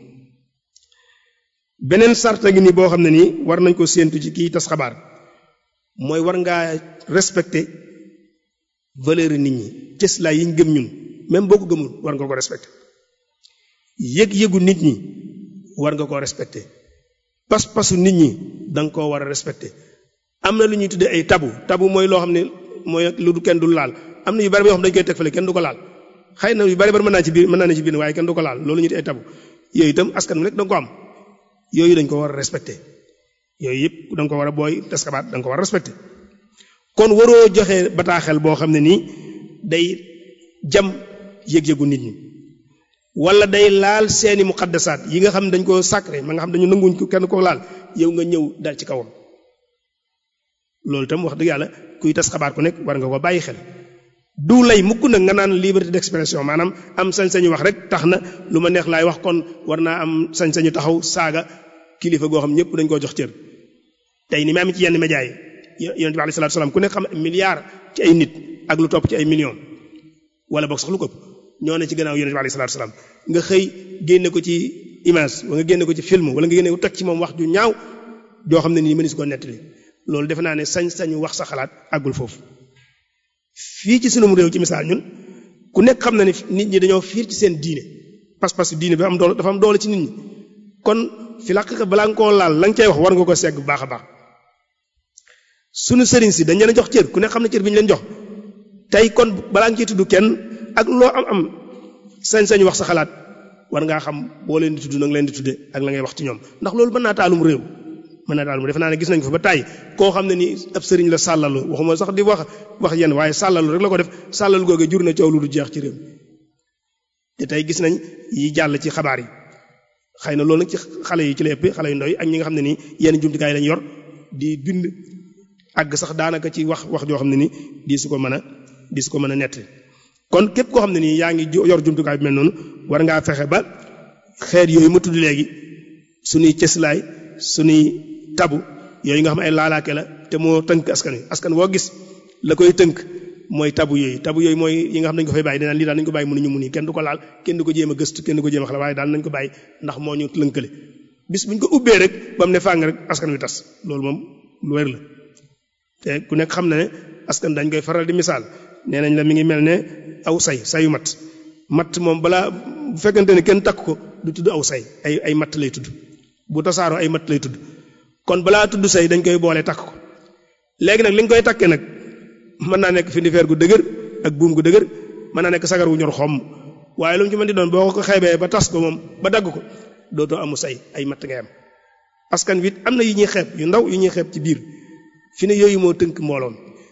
beneen sarta ngi ni boo xam ne nii war nañ ko séentu ci kii tas xabaar mooy war ngaa respecter valeur nit ñi cëslaay yi ñu gëm ñun même boo ko gëmul war nga ko respecter yëg-yëgu nit ñi war nga koo respecter pas-pasu nit ñi da nga koo war a respecter am na lu ñuy tuddee ay tabu tabu mooy loo xam ne mooy lu du kenn du laal am na yu bari yoo xam dañ koy teg fële kenn du ko laal xëy na yu bari bari mën naa ci biir mën naa ne ci biir waaye kenn du ko laal loolu ñu di ay tabu yooyu itam askan wi rek da nga ko am yooyu dañ ko war a respecter yooyu yëpp da nga ko war a booy tas xabaar da nga ko war a respecter kon waroo joxe bataaxel boo xam ne nii day jam yëg-yëgu nit ñi wala day laal seeni muqaddasaat yi nga xam ne dañ ko sacré ma nga xam dañu nanguñ ko kenn ko laal yow nga ñëw dal ci kawam loolu itam wax dëgg yàlla kuy tas xabaar ku nekk war nga ko bàyyi xel du lay mukk nag nga naan liberté d'expression maanaam am sañ-sañu wax rek tax na lu ma neex laay wax kon war naa am sañ-sañu taxaw saaga kilifa goo xam ñëpp dañ koo jox cër tey ni ma am ci yenn médias yi yonent bi alayhi salaatu salaam ku nekk xam milliard ci ay nit ak lu topp ci ay millions wala boog sax lu ko ñoo ne ci gannaaw yonent bi alayhi salaatu salaam nga xëy génne ko ci image wala nga génne ko ci film wala nga génne ko teg ci moom wax ju ñaaw joo xam ne nii mënees ko nettali loolu defe naa ne sañ-sañu wax sa xalaat àggul foofu fii ci sunu réew ci misaal ñun ku nekk xam na ne nit ñi dañoo fiir ci seen diine pas-pas diine bi am doole dafa am doole ci nit ñi kon fi la balaa nga koo laal la nga cay wax war nga ko segg bu baax a baax sunu sëriñ si dañ leen a jox cër ku nekk xam na cër bi ñu leen jox tey kon balaa nga ciy tudd kenn ak loo am am sañ-sañu wax sa xalaat war ngaa xam boo leen di tudd na nga leen di tudde ak la ngay wax ci ñoom ndax loolu mën naa taalum réew mën naa taalum defe naa ne gis nañ ko fa ba tàyyi koo xam ne ni ab sëriñ la sàllalu waxuma sax di wax wax yenn waaye sàllalu rek la ko def sàllalu googu jur na coow lu du jeex ci réew te tey gis nañ yi jàll ci xabaar yi xëy na loolu nag ci xale yi ci la ëpp xale yu ndaw yi ak ñi nga xam ne nii yenn jumtukaay lañ yor di bind àgg sax daanaka ci wax wax joo xam ne ni di su ko mën a di su ko mën a nett kon képp koo xam ne nii yaa ngi yor jumtukaay bi mel noonu war ngaa fexe ba xeet yooyu ma tudd léegi suñuy cëslaay suñuy tabu yooyu nga xam ay laalaake la te moo tënk askan wi askan woo gis la koy tënk mooy tabu yooyu tabu yooyu mooy yi nga xam nañ ko fay bàyyi dinaan lii daal nañ ko bàyyi mënuñu mun yi kenn du ko laal kenn du ko jéem a gëstu kenn du ko jéem a xala waaye daal nañ ko bàyyi ndax moo ñu lënkale bis buñ ko ubbee rek ba mu ne fàng rek askan wi tas loolu moom lu wér la te ku nekk xam na ne askan dañ koy faral di misaal nee nañ la mi ngi mel ne aw say sayu mat mat moom balaa bu fekkente ne kenn takk ko du tudd aw say ay ay matt lay tudd bu tasaaroo ay matt lay tudd kon balaa tudd say dañ koy boole takk ko léegi nag li nga koy takkee nag mën naa nekk findifeer gu dëgër ak buum gu dëgër mën naa nekk sagar wu ñor xomm waaye lu mu ci mën di doon boo ko xeebee ba tas ko moom ba dagg ko dootoo amu say ay matt ngay am askan wi am na yu ñuy xeeb yu ndaw yu ñuy xeeb ci biir fi ne yooyu moo tënk mbooloon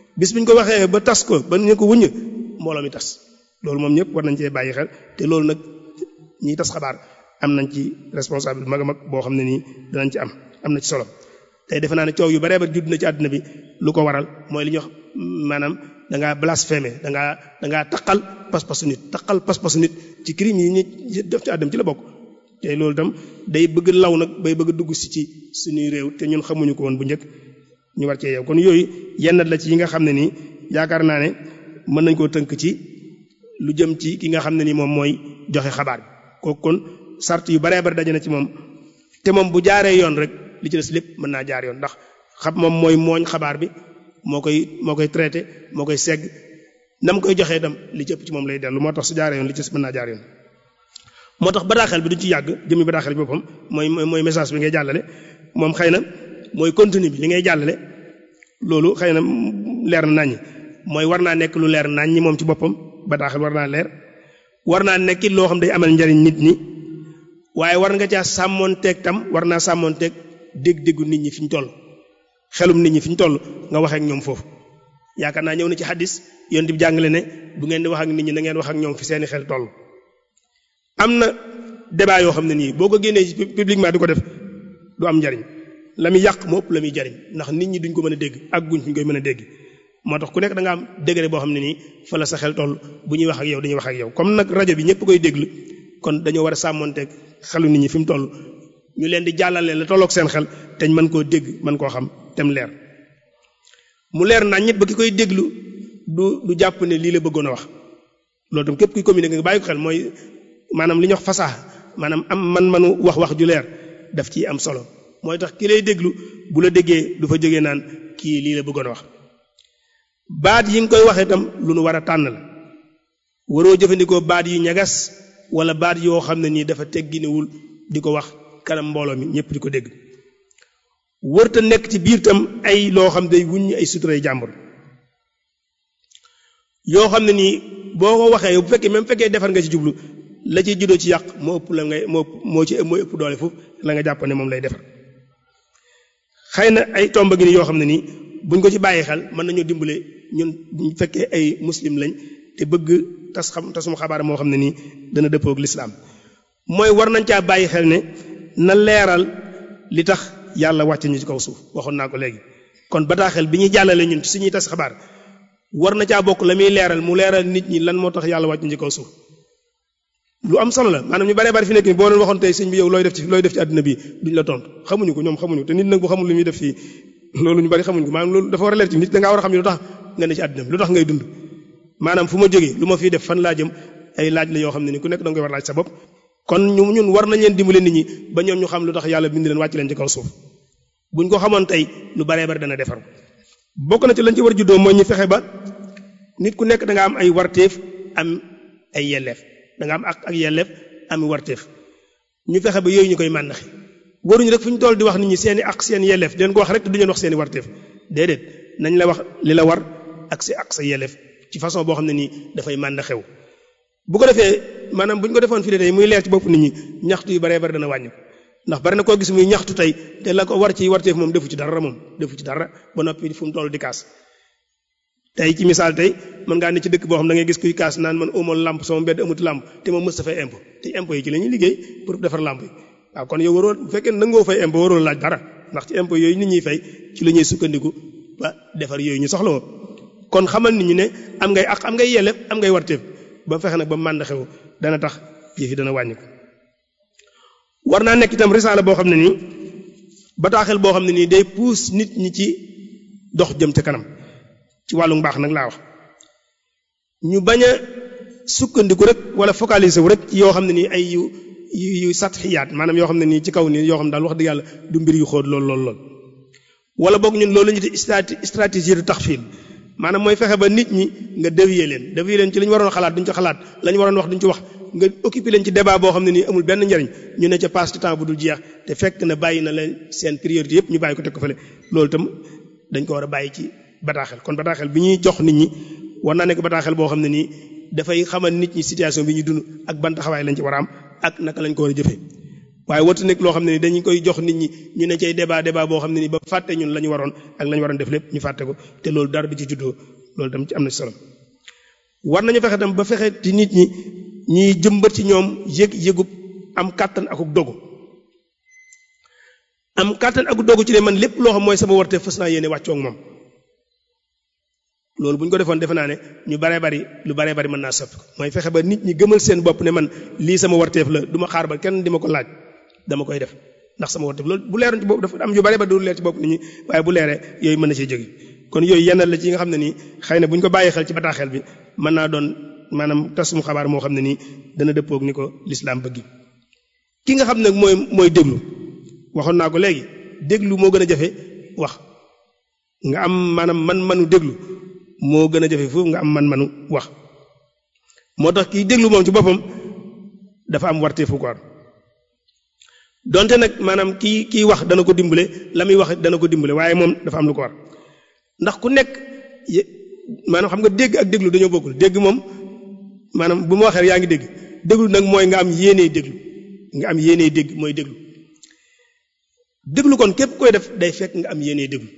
bis bu ñu ko waxee ba tas ko ba ñu ko wuññ mbooloo mi tas loolu moom ñëpp war nañ cee bàyyi xel te loolu nag ñiy tas xabaar am nañ ci responsable mag a mag boo xam ne nii danañ ci am am na ci solo tey defe naa ne coow yu baree ba judd na ci àdduna bi lu ko waral mooy li ñuy wax maanaam da ngaa blasphémer da ngaa da ngaa taqal pas-pasu nit taqal pas-pasu nit ci crime yi ñi def ci àdduna ci la bokk te loolu itam day bëgg law nag bay bëgg dugg si ci suñuy réew te ñun xamuñu ko woon bu njëkk ñu war cee yow kon yooyu yenn la ci yi nga xam ne nii yaakaar naa ne mën nañ koo tënk ci lu jëm ci ki nga xam ne nii moom mooy joxe xabaar bi kooku kon sart yu baree bari daje na ci moom te moom bu jaaree yoon rek li ci des lépp mën naa jaar yoon ndax xam moom mooy mooñ xabaar bi moo koy moo koy traité moo koy segg nam koy joxee itam li ci ëpp ci moom lay dellu moo tax su jaaree yoon li ci des mën naa jaar yoon. moo tax bataaxel bi duñ ci yàgg jëmmi bataaxel bi boppam mooy mooy message bi ngay jàllale moom xëy na mooy contenu bi li ngay jàllale loolu xëy na leer na naññi mooy war naa nekk lu leer naññi moom ci boppam bataaxel war naa leer war naa nekk loo xam day amal njariñ nit ñi waaye war nga caa sàmmoonteeg tam war naa sàmmoonteeg dégg-déggu nit ñi fi ñu toll xelum nit ñi fi ñu toll nga waxee ak ñoom foofu yaakaar naa ñëw na ci xadis yonent bi jàngale ne bu ngeen di wax ak nit ñi na ngeen wax ak ñoom fi seeni xel toll. am na débat yoo xam ne nii boo ko génnee ci publiquement di ko def du am njariñ la muy yàq moo ëpp la muy jariñ ndax nit ñi duñ ko mën a dégg ak guñ fi ñu koy mën a dégg moo tax ku nekk da nga am degré boo xam ne nii fa la sa xel toll bu ñuy wax ak yow dañuy wax ak yow comme nag rajo bi ñëpp koy déglu kon dañoo war a sàmmonteeg xelu nit ñi fi mu toll ñu leen di jàllale la tolloog seen xel te ñu mën koo dégg mën koo xam tem leer mu leer nañ ñit ba ki koy déglu du du jàpp ne lii la bëggoon a wax loolu tam képp kuy communiquer nga bàyyi ko xel mooy maanaam li ñuy wax fasax maanaam am man-manu wax wax ju leer daf ciy am solo mooy tax ki lay déglu bu la déggee du fa jógee naan kii lii la bëggoon a wax baat yi nga koy waxee itam lu nu war a tànn la waroo jëfandikoo baat yu ñagas wala baat yoo xam ne nii dafa tegginewul di ko wax kanam mbooloo mi ñëpp di ko dégg wërta nekk ci biir tam ay loo xam day wuññi ay suturay jàmbur yoo xam ne nii boo ko waxee bu fekkee même fekkee defar nga ci jublu la ciy juddoo ci yàq moo ëpp la ngay moo moo ci mooy ëpp doole foofu la nga jàpp ne moom lay defar xëy na ay tomba gi ni yoo xam ne nii buñ ko ci bàyyi xel mën nañoo dimbale ñun buñ fekkee ay muslim lañ te bëgg tas xam tasum xabaar moo xam ne nii dana dëppoo ak lislaam mooy war nañ caa bàyyi xel ne na leeral li tax yàlla wàcce ñu ci kaw suuf waxoon naa ko léegi kon bataaxel bi ñuy jàllale ñun ci suñuy tas xabaar war na caa bokk la muy leeral mu leeral nit ñi lan moo tax yàlla wàcc ñu ci kaw suuf lu am solo la maanaam ñu baree bari fi nekk nii boo doon waxoon tey sëñ bi yow looy def ci looy def ci àdduna bi duñ la tontu xamuñu ko ñoom xamuñu te nit nag bu xamul lu muy def fii loolu ñu bari xamuñu ko maanaam loolu dafa war a leer ci nit da ngaa war a xam ne lu tax nga ne ci àdduna bi lu tax ngay dund maanaam fu ma jógee lu ma fiy def fan laa jëm ay laaj la yoo xam ne ni ku nekk da nga koy war laaj sa bopp kon ñu ñun war nañ leen dimbale nit ñi ba ñoom ñu xam lu tax yàlla bind leen wàcc leen ci kaw suuf buñ ko xamoon tey lu baree bari dana defar bokk na ci lañ ci war juddoo mooy ñu fexe ba nit ku nekk da nga am ay warteef am ay yelleef da nga am ak ak yelleef am warteef ñu fexe ba yooyu ñu koy màndaxe waruñu rek fu ñu toll di wax nit ñi seeni ak seen yelleef di leen ko wax rek te du leen wax seeni warteef déedéet nañ la wax li la war ak sa ak sa yelleef ci façon boo xam ne nii dafay màndaxew bu ko defee maanaam bu ñu ko defoon fii tey muy leer ci bopp nit ñi ñaxtu yu baree bari dana wàññi ndax bari na koo gis muy ñaxtu tey te la ko war ci warteef moom defu ci dara moom defu ci dara ba noppi fu mu toll di kaas tey ci misaal tey mën ngaa ne ci dëkk boo xam da ngay gis kuy kaas naan man amoon lamp sama mbedd amut lamp te moom mës ta fay impôt te impôt yi ci la ñuy liggéey pour defar lamp yi waaw kon yow waroo bu fekkee nangoo fay impôt waroo laaj dara ndax ci impôt yooyu nit ñuy fay ci la ñuy sukkandiku ba defar yooyu ñu soxla woo kon xamal nit ñi ne am ngay ak am ngay yelleef am ngay warteef ba fexe nag ba mànd xew dana tax yëf yi dana wàññi ko war naa nekk itam risaala boo xam ne nii bataaxel boo xam ne nii day puus nit ñi ci dox jëm ca kanam ci wàllu mbaax nag laa wax ñu bañ a sukkandiku rek wala focaliser wu rek ci yoo xam ne nii ay yu yu yu satxiyaat maanaam yoo xam ne nii ci kaw nii yoo xam daal wax dëgg yàlla du mbir yu xóot lool lool lool. wala boog ñun loolu la ñu di stratégie de taxfiil maanaam mooy fexe ba nit ñi nga dévier leen dévier leen ci li ñu waroon xalaat duñ ci xalaat la ñu waroon wax duñ ci wax nga occupé leen ci débat boo xam ne nii amul benn njariñ ñu ne ca passe de temps bu dul jeex te fekk na bàyyi na leen seen priorité yëpp ñu bàyyi ko teg ko fële loolu itam dañ ko war a bàyyi ci bataaxel kon bataaxel bi ñuy jox nit ñi war naa nekk bataaxel boo xam ne nii dafay xamal nit ñi situation bi ñu dund ak ban taxawaay lañ ci war a am ak naka lañ ko war a jëfee waaye watu nekk loo xam ne ni dañu koy jox nit ñi ñu ne cay débat débat boo xam ne ni ba fàtte ñun la ñu waroon ak la ñu waroon def lépp ñu fàtte ko te loolu dara du ci juddoo loolu tam ci am na solo war nañu fexe tam ba fexe ci nit ñi ñiy jëmbat ci ñoom yëg yëgub am kàttan akuk dogu am kàttan akuk dogu ci ne man lépp loo xam mooy sama warte fës naa yéene wàccoo ak moom loolu bu ñu ko defoon defe naa ne ñu baree bari lu baree bari mën naa soppi ko mooy fexe ba nit ñi gëmal seen bopp ne man lii sama warteef la du ma xaar ba kenn di ma ko laaj dama koy def ndax sama warteef loolu bu leeroon ci bopp dafa am yu baree bari du leer ci bopp nit ñi waaye bu leeree yooyu mën na cee jóge kon yooyu yenn la ci nga xam ne nii xëy na bu ñu ko bàyyi xel ci bataaxel bi mën naa doon maanaam tasum xabaar moo xam ne nii dana dëppoog ni ko lislaam bëgg ki nga xam ne mooy mooy déglu waxoon naa ko léegi déglu moo gën a jafe wax nga am maanaam man-manu déglu moo gën a jafe foofu nga am man-manu wax moo tax kiy déglu moom ci boppam dafa am warteefu ko donte nag maanaam kii kii wax dana ko dimbale la muy wax dana ko dimbale waaye moom dafa am lu ko war ndax ku nekk maanaam xam nga dégg ak déglu dañoo bokkul dégg moom maanaam bu ma waxee yaa ngi dégg déglu nag mooy nga am yéenee déglu nga am yéenee dégg mooy déglu déglu kon képp koy def day fekk nga am yéenee déglu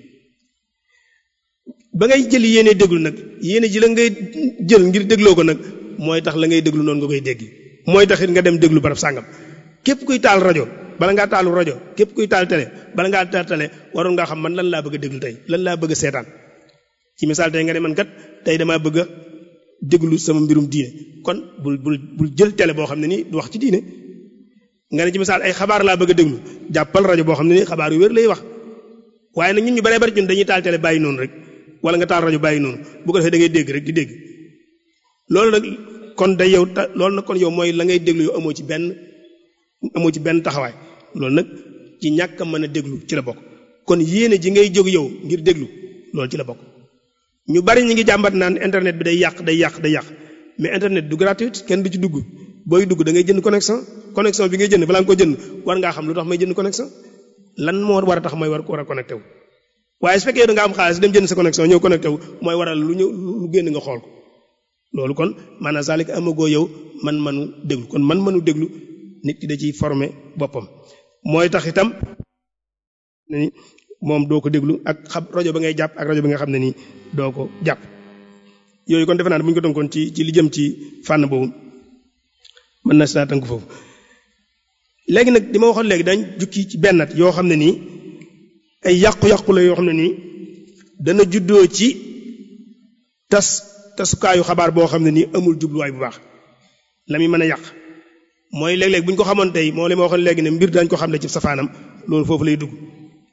ba ngay jël yéenee déglu nag yéene ji la ngay jël ngir dégloo ko nag mooy tax la ngay déglu noonu nga koy dégg mooy taxit nga dem déglu barab sàngam képp kuy taal rajo bala ngaa taalu rajo képp kuy taal télé bala ngaa taal télé waroon ngaa xam man lan laa bëgg a déglu tey lan laa bëgg a seetaan ci misaal tey nga ne man kat tey damaa bëgg a déglu sama mbirum diine kon bul bul bul jël télé boo xam ne nii du wax ci diine nga ne ci misaal ay xabaar laa bëgg a déglu jàppal rajo boo xam ne nii xabaar yu wér lay wax waaye nag ñun ñu baree bari ñun dañuy taal télé bàyyi noonu rek wala nga taal rajo bàyyi noonu bu ko defee da ngay dégg rek di dégg loolu nag kon day yow ta loolu nag kon yow mooy la ngay déglu yow amoo ci benn amoo ci benn taxawaay loolu nag ci ñàkk a mën a déglu ci la bokk kon yéene ji ngay jóg yow ngir déglu loolu ci la bokk ñu bari ñi ngi jàmbat naan internet bi day yàq day yàq day yàq mais internet du gratuit kenn du ci dugg booy dugg da ngay jënd connexion connexion bi ngay jënd balaa nga ko jënd war ngaa xam lu tax may jënd connexion lan moo war a tax may war war a connecté wu waaye su fekkee da nga am xaalis dem jënd sa connexion ñëw connecté wu mooy waral lu ñëw lu génn nga xool ko loolu kon maanaam salik amagoo yow man manu déglu kon man manu déglu nit ki da ciy formé boppam mooy tax itam ni moom doo ko déglu ak xam rajo ba ngay jàpp ak rajo bi nga xam ne nii doo ko jàpp yooyu kon defe naa ne bu ñu ko tënkoon ci ci li jëm ci fànn boobu mën na si naa tënk foofu léegi nag di ma waxoon léegi dañ jukki ci bennat yoo xam ne nii ay yàqu-yàqu la yoo xam ne nii dana juddoo ci tas tasukaayu xabaar boo xam ne nii amul jubluwaay bu baax la muy mën a yàq mooy léeg-léeg bu ñu ko xamoon tey moo li ma waxoon léegi ne mbir dañ ko xam ne ci safaanam loolu foofu lay dugg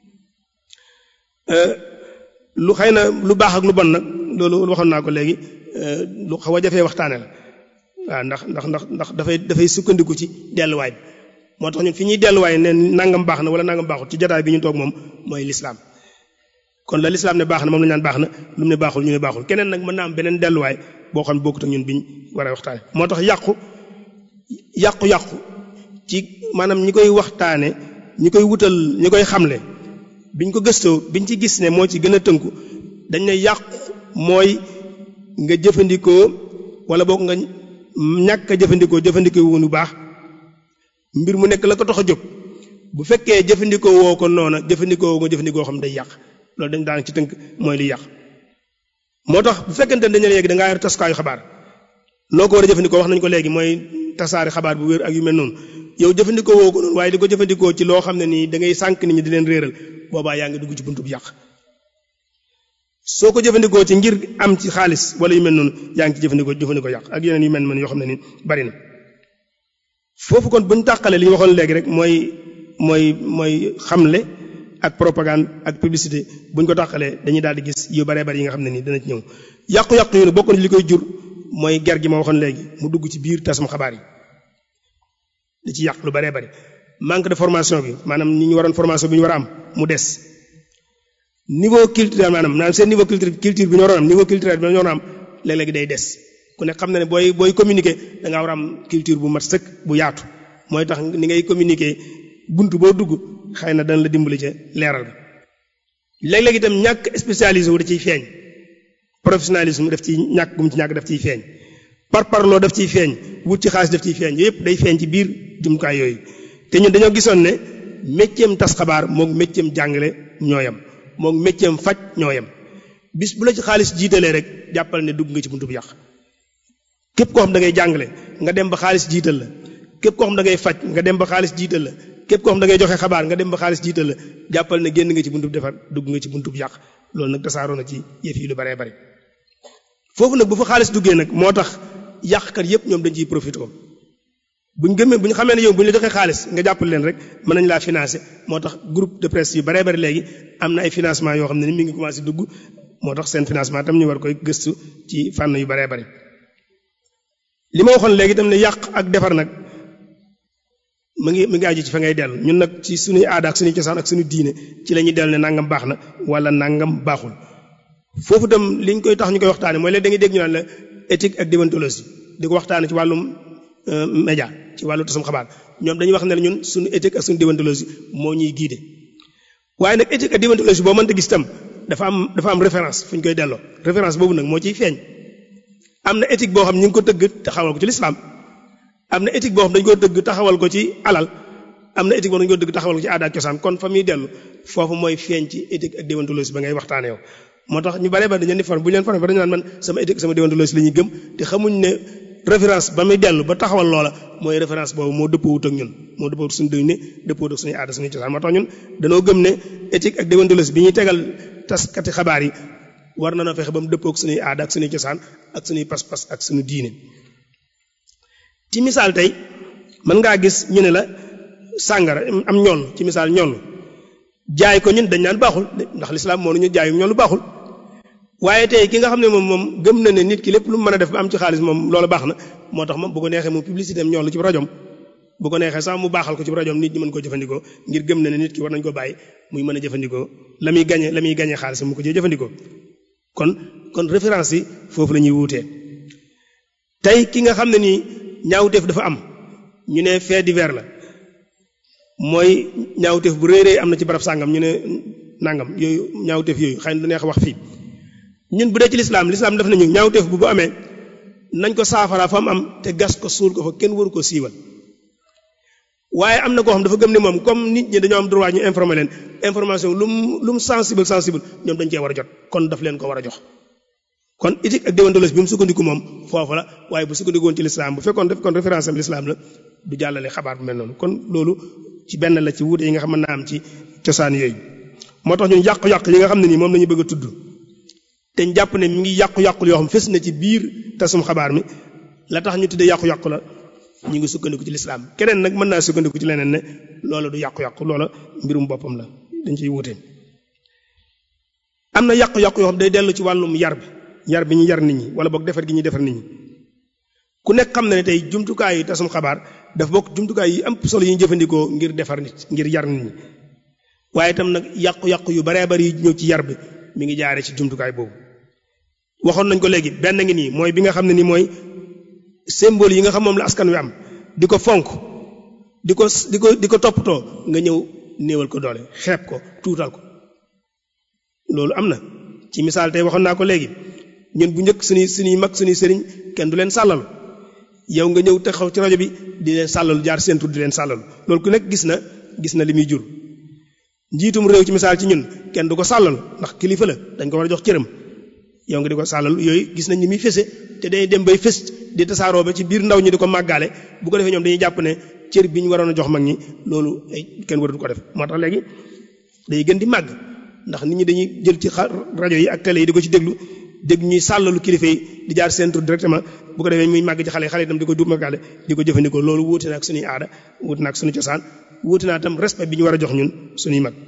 lu xëy na lu baax ak lu bon nag loolu waxoon naa ko léegi lu xaw a jafee waxtaane la waaw ndax ndax ndax ndax dafay dafay sukkandiku ci delluwaay bi moo tax ñun fi ñuy delluwaay ne nangam baax na wala nangam baaxul ci jotaay bi ñu toog moom mooy lislaam kon la lislaam ne baax na moom la ñu naan baax na lu mu ne baaxul ñu ne baaxul keneen nag mën naa am beneen delluwaay boo xam ne bokkut ak ñun biñ war a waxtaane moo tax yàqu yàqu-yàqu ci maanaam ñi koy waxtaane ñi koy wutal ñi koy xamle biñ ko gëstoo biñ ci gis ne moo ci gën a tënku dañ ne yàqu mooy nga jëfandikoo wala boog nga ñàkk a jëfandikoo jëfandikoo wu bu baax mbir mu nekk la ko tax a jóg bu fekkee jëfandikoo woo ko noona jëfandikoo woo nga jëfandikoo xam day yàq loolu dañ daan ci tënk mooy li yàq moo tax bu fekkente ne dañu la yegg da ngaa yor taskaayu xabaar noo ko war a jëfandikoo wax nañ ko léegi mooy tasaari xabaar bu wér ak yu mel noonu yow jëfandikoo woo ko noonu waaye di ko jëfandikoo ci loo xam ne nii da ngay sànq nit ñi di leen réeral boobaa yaa ngi dugg ci buntu bu yàq soo ko jëfandikoo ci ngir am ci xaalis wala yu mel noonu yaa ngi ci jëfandikoo jëfandikoo yàq ak yeneen yu mel noonu yoo xam ne nii bari na foofu kon bu ñu tàqalee li ñu waxoon léegi rek mooy mooy mooy xamle ak propagande ak publicité bu ñu ko tàqalee dañuy daal di gis yu baree bari yi nga xam ne nii dana ci ñëw yàqu-yàqu yu ne bokk na li koy jur mooy ger gi ma waxoon léegi mu dugg ci biir tasum xabaar yi di ci yàq lu baree bari manque de formation bi maanaam ñi ñu waroon formation bi ñu war a am mu des niveau culturel maanaam maanaam seen niveau culture culture bi ñu waroon am niveau culturel bi ñu waroon am léeg-léegi day des ku ne xam na ne booy booy communiquer da ngaa war a am culture bu mat sëkk bu yaatu mooy tax ni ngay communiquer bunt boo dugg xëy na dana la dimbali ca leeral ga léeg-léeg itam ñàkk spécialisé wu da ciy feeñ professionnalisme daf ciy ñàkk gum ci ñàkk daf ciy feeñ par parloo daf ciy feeñ wut ci xaalis daf ciy feeñ yooyu yëpp day feeñ ci biir jumtukaay yooyu te ñun dañoo gisoon ne mécceem tas xabaar moog mécceem jàngale ñoo yem moog mécceem faj ñoo yem bis bu la ci xaalis jiitalee rek jàppal ne dugg nga ci buntu bu yàq képp koo xam da ngay jàngale nga dem ba xaalis jiital la képp koo xam da ngay faj nga dem ba xaalis jiital la képp koo xam da ngay joxe xabaar nga dem ba xaalis jiital la jàppal ne génn nga ci buntu bu defar dugg nga ci buntu bu yàq loolu nag tasaaroo na ci yëf yi lu baree bari foofu nag bu fa xaalis duggee nag moo tax yàqkat yépp ñoom dañ ciy profité buñ gëmee bu ñu xamee ne yow bu ñu la joxee xaalis nga jàppale leen rek mën nañ laa financer moo tax groupe de presse yu baree bari léegi am na ay financement yoo xam ne ni mi ngi commencé dugg moo tax seen financement tam ñu war koy gëstu ci fànn yu baree bari li ma waxoon léegi tam ne yàq ak defar nag mu ngi mu ngi aju ci fa ngay dellu ñun nag ci suñuy aada ak suñuy cosaan ak suñu diine ci la ñuy dellu ne nangam baax na wala nangam baaxul foofu tam liñ koy tax ñu koy waxtaane mooy léegi da ngay dégg ñu naan la éthique ak déontologie di ko waxtaane ci wàllum média ci wàllu tasum xabaar ñoom dañuy wax ne ñun suñu éthique ak suñu déontologie moo ñuy guidé waaye nag éthique ak déontologie boo mënta gis tam dafa am dafa am référence fu ñu koy delloo référence boobu nag moo ciy feeñ am na éthique boo xam ñu ngi ko tëgg taxawal ko ci lislaam am na éthique boo xam dañu ko tëgg taxawal ko ci alal am na éthique boo xam dañu ko tëgg taxawal ko ci aada ak cosaan kon fa muy dellu foofu mooy feeñ ci éthique ak déontologie ba ngay waxtaane yow moo tax ñu bare ba dañu leen di formé bu ñu leen formé ba dañu naan man sama éthique sama déontologie la ñuy gëm te xamuñ ne référence ba muy dellu ba taxawal loola mooy référence boobu moo dëppoo wut ak ñun moo dëppoo wut suñu dëgg ne dëppoo wut ak suñuy aada suñuy cosaan moo tax ñun dañoo gëm ne éthique ak déontologie bi ñuy tegal taskati xabaar yi war na noo fexe ba mu dëppoo ak suñuy aada ak suñuy cosaan ak suñuy pas-pas ak suñu diine ci misaal tey mën ngaa gis ñu ne la sàngara am ñoll ci misaal ñoll jaay ko ñun dañ naan baaxul ndax lislaam moo ñu jaayum ñoll baaxul waaye tey ki nga xam ne moom moom gëm na ne nit ki lépp lu mu mën a def ba am ci xaalis moom loolu baax na moo tax moom bu ko neexee mu publicité am ñoll ci rajom bu ko neexee sax mu baaxal ko ci rajom nit ñi mën koo jëfandikoo ngir gëm na ne nit ki war nañ ko bàyyi muy mën a jëfandikoo la muy gañe la muy gañe xaalis mu ko cee jëfandikoo kon kon référence yi foofu la ñuy wuutee tey ki nga xam ne nii ñaawteef dafa am ñu ne fait divers la mooy ñaawteef bu rëy rëy am na ci barab sàngam ñu ne nangam yooyu ñaawteef yooyu xëy na du neex wax fii ñun bu dee ci lislaam lislaam def nañu ñaawteef bu bu amee nañ ko saafara fa mu am te gas ko suul ko fa kenn waru ko siiwal waaye am na koo xam dafa gëm ne moom comme nit ñi dañoo am droit ñu informer leen information lu mu lu mu sensible sensible ñoom dañ cee war a jot kon daf leen ko war a jox kon éthique ak déontologie bi mu sukkandiku moom foofu la waaye bu sukkandiku woon ci lislaam bu fekkoon def kon référence am lislaam la du jàllale xabaar bu mel noonu kon loolu ci benn la ci wuute yi nga xam mën naa am ci cosaan yooyu moo tax ñun yàqu-yàq yi nga xam ne nii moom la ñu bëgg a tudd te ñu jàpp ne mi ngi yàqu-yàqu yoo xam fës na ci biir tasum xabaar mi la tax ñu tuddee yàqu-yàqu la ñu ngi sukkandiku ci lislaam keneen nag mën naa sukkandiku ci leneen ne loola du yàqu-yàqu loola mbirum boppam la dañ ciy wuute am na yàqu-yàqu yoo xam day dellu ci wàllum yar bi yar bi ñu yar nit ñi wala boog defar gi ñuy defar nit ñi ku nekk xam na ne tey jumtukaay yi tasum xabaar daf bokk jumtukaay yi am solo yi ñu jëfandikoo ngir defar nit ngir yar nit ñi waaye itam nag yàqu-yàqu yu baree bari yi ñëw ci yar bi mi ngi jaare ci jumtukaay boobu waxoon nañ ko léegi benn ngi nii mooy bi nga xam ne nii mooy symbole yi nga xam moom la askan wi am di ko fonk di ko di ko di ko toppatoo nga ñëw néewal ko doole xeeb ko tuutal ko loolu am na ci misaal tey waxoon naa ko léegi ñun bu njëkk suñuy suñuy mag suñuy sëriñ kenn du leen sàllalu yow nga ñëw taxaw ci rajo bi di leen sàllalu jaar seen tur di leen sàllalu loolu ku nekk gis na gis na li muy jur njiitum réew ci misaal ci ñun kenn du ko sàllalu ndax kilifa la dañ ko war a jox cëram yow nga di ko sàllalu yooyu gis nañ ni muy fese te day dem bay fës di tasaaroo ba ci biir ndaw ñi di ko màggaale bu ko defee ñoom dañuy jàpp ne cër bi ñu waroon a jox mag ñi loolu ay kenn waratu ko def moo tax léegi day gën di màgg ndax nit ñi dañuy jël ci rajo yi ak télé yi di ko ci déglu dégg ñuy sàllalu kilifa yi di jaar seen tur directement bu ko defee muy màgg ci xale yi xale itam di ko duub màggaale di ko jëfandikoo loolu wuute na ak suñuy aada wuute na ak suñu cosaan wuute naa tam respect bi ñu war a jox ñun suñuy mag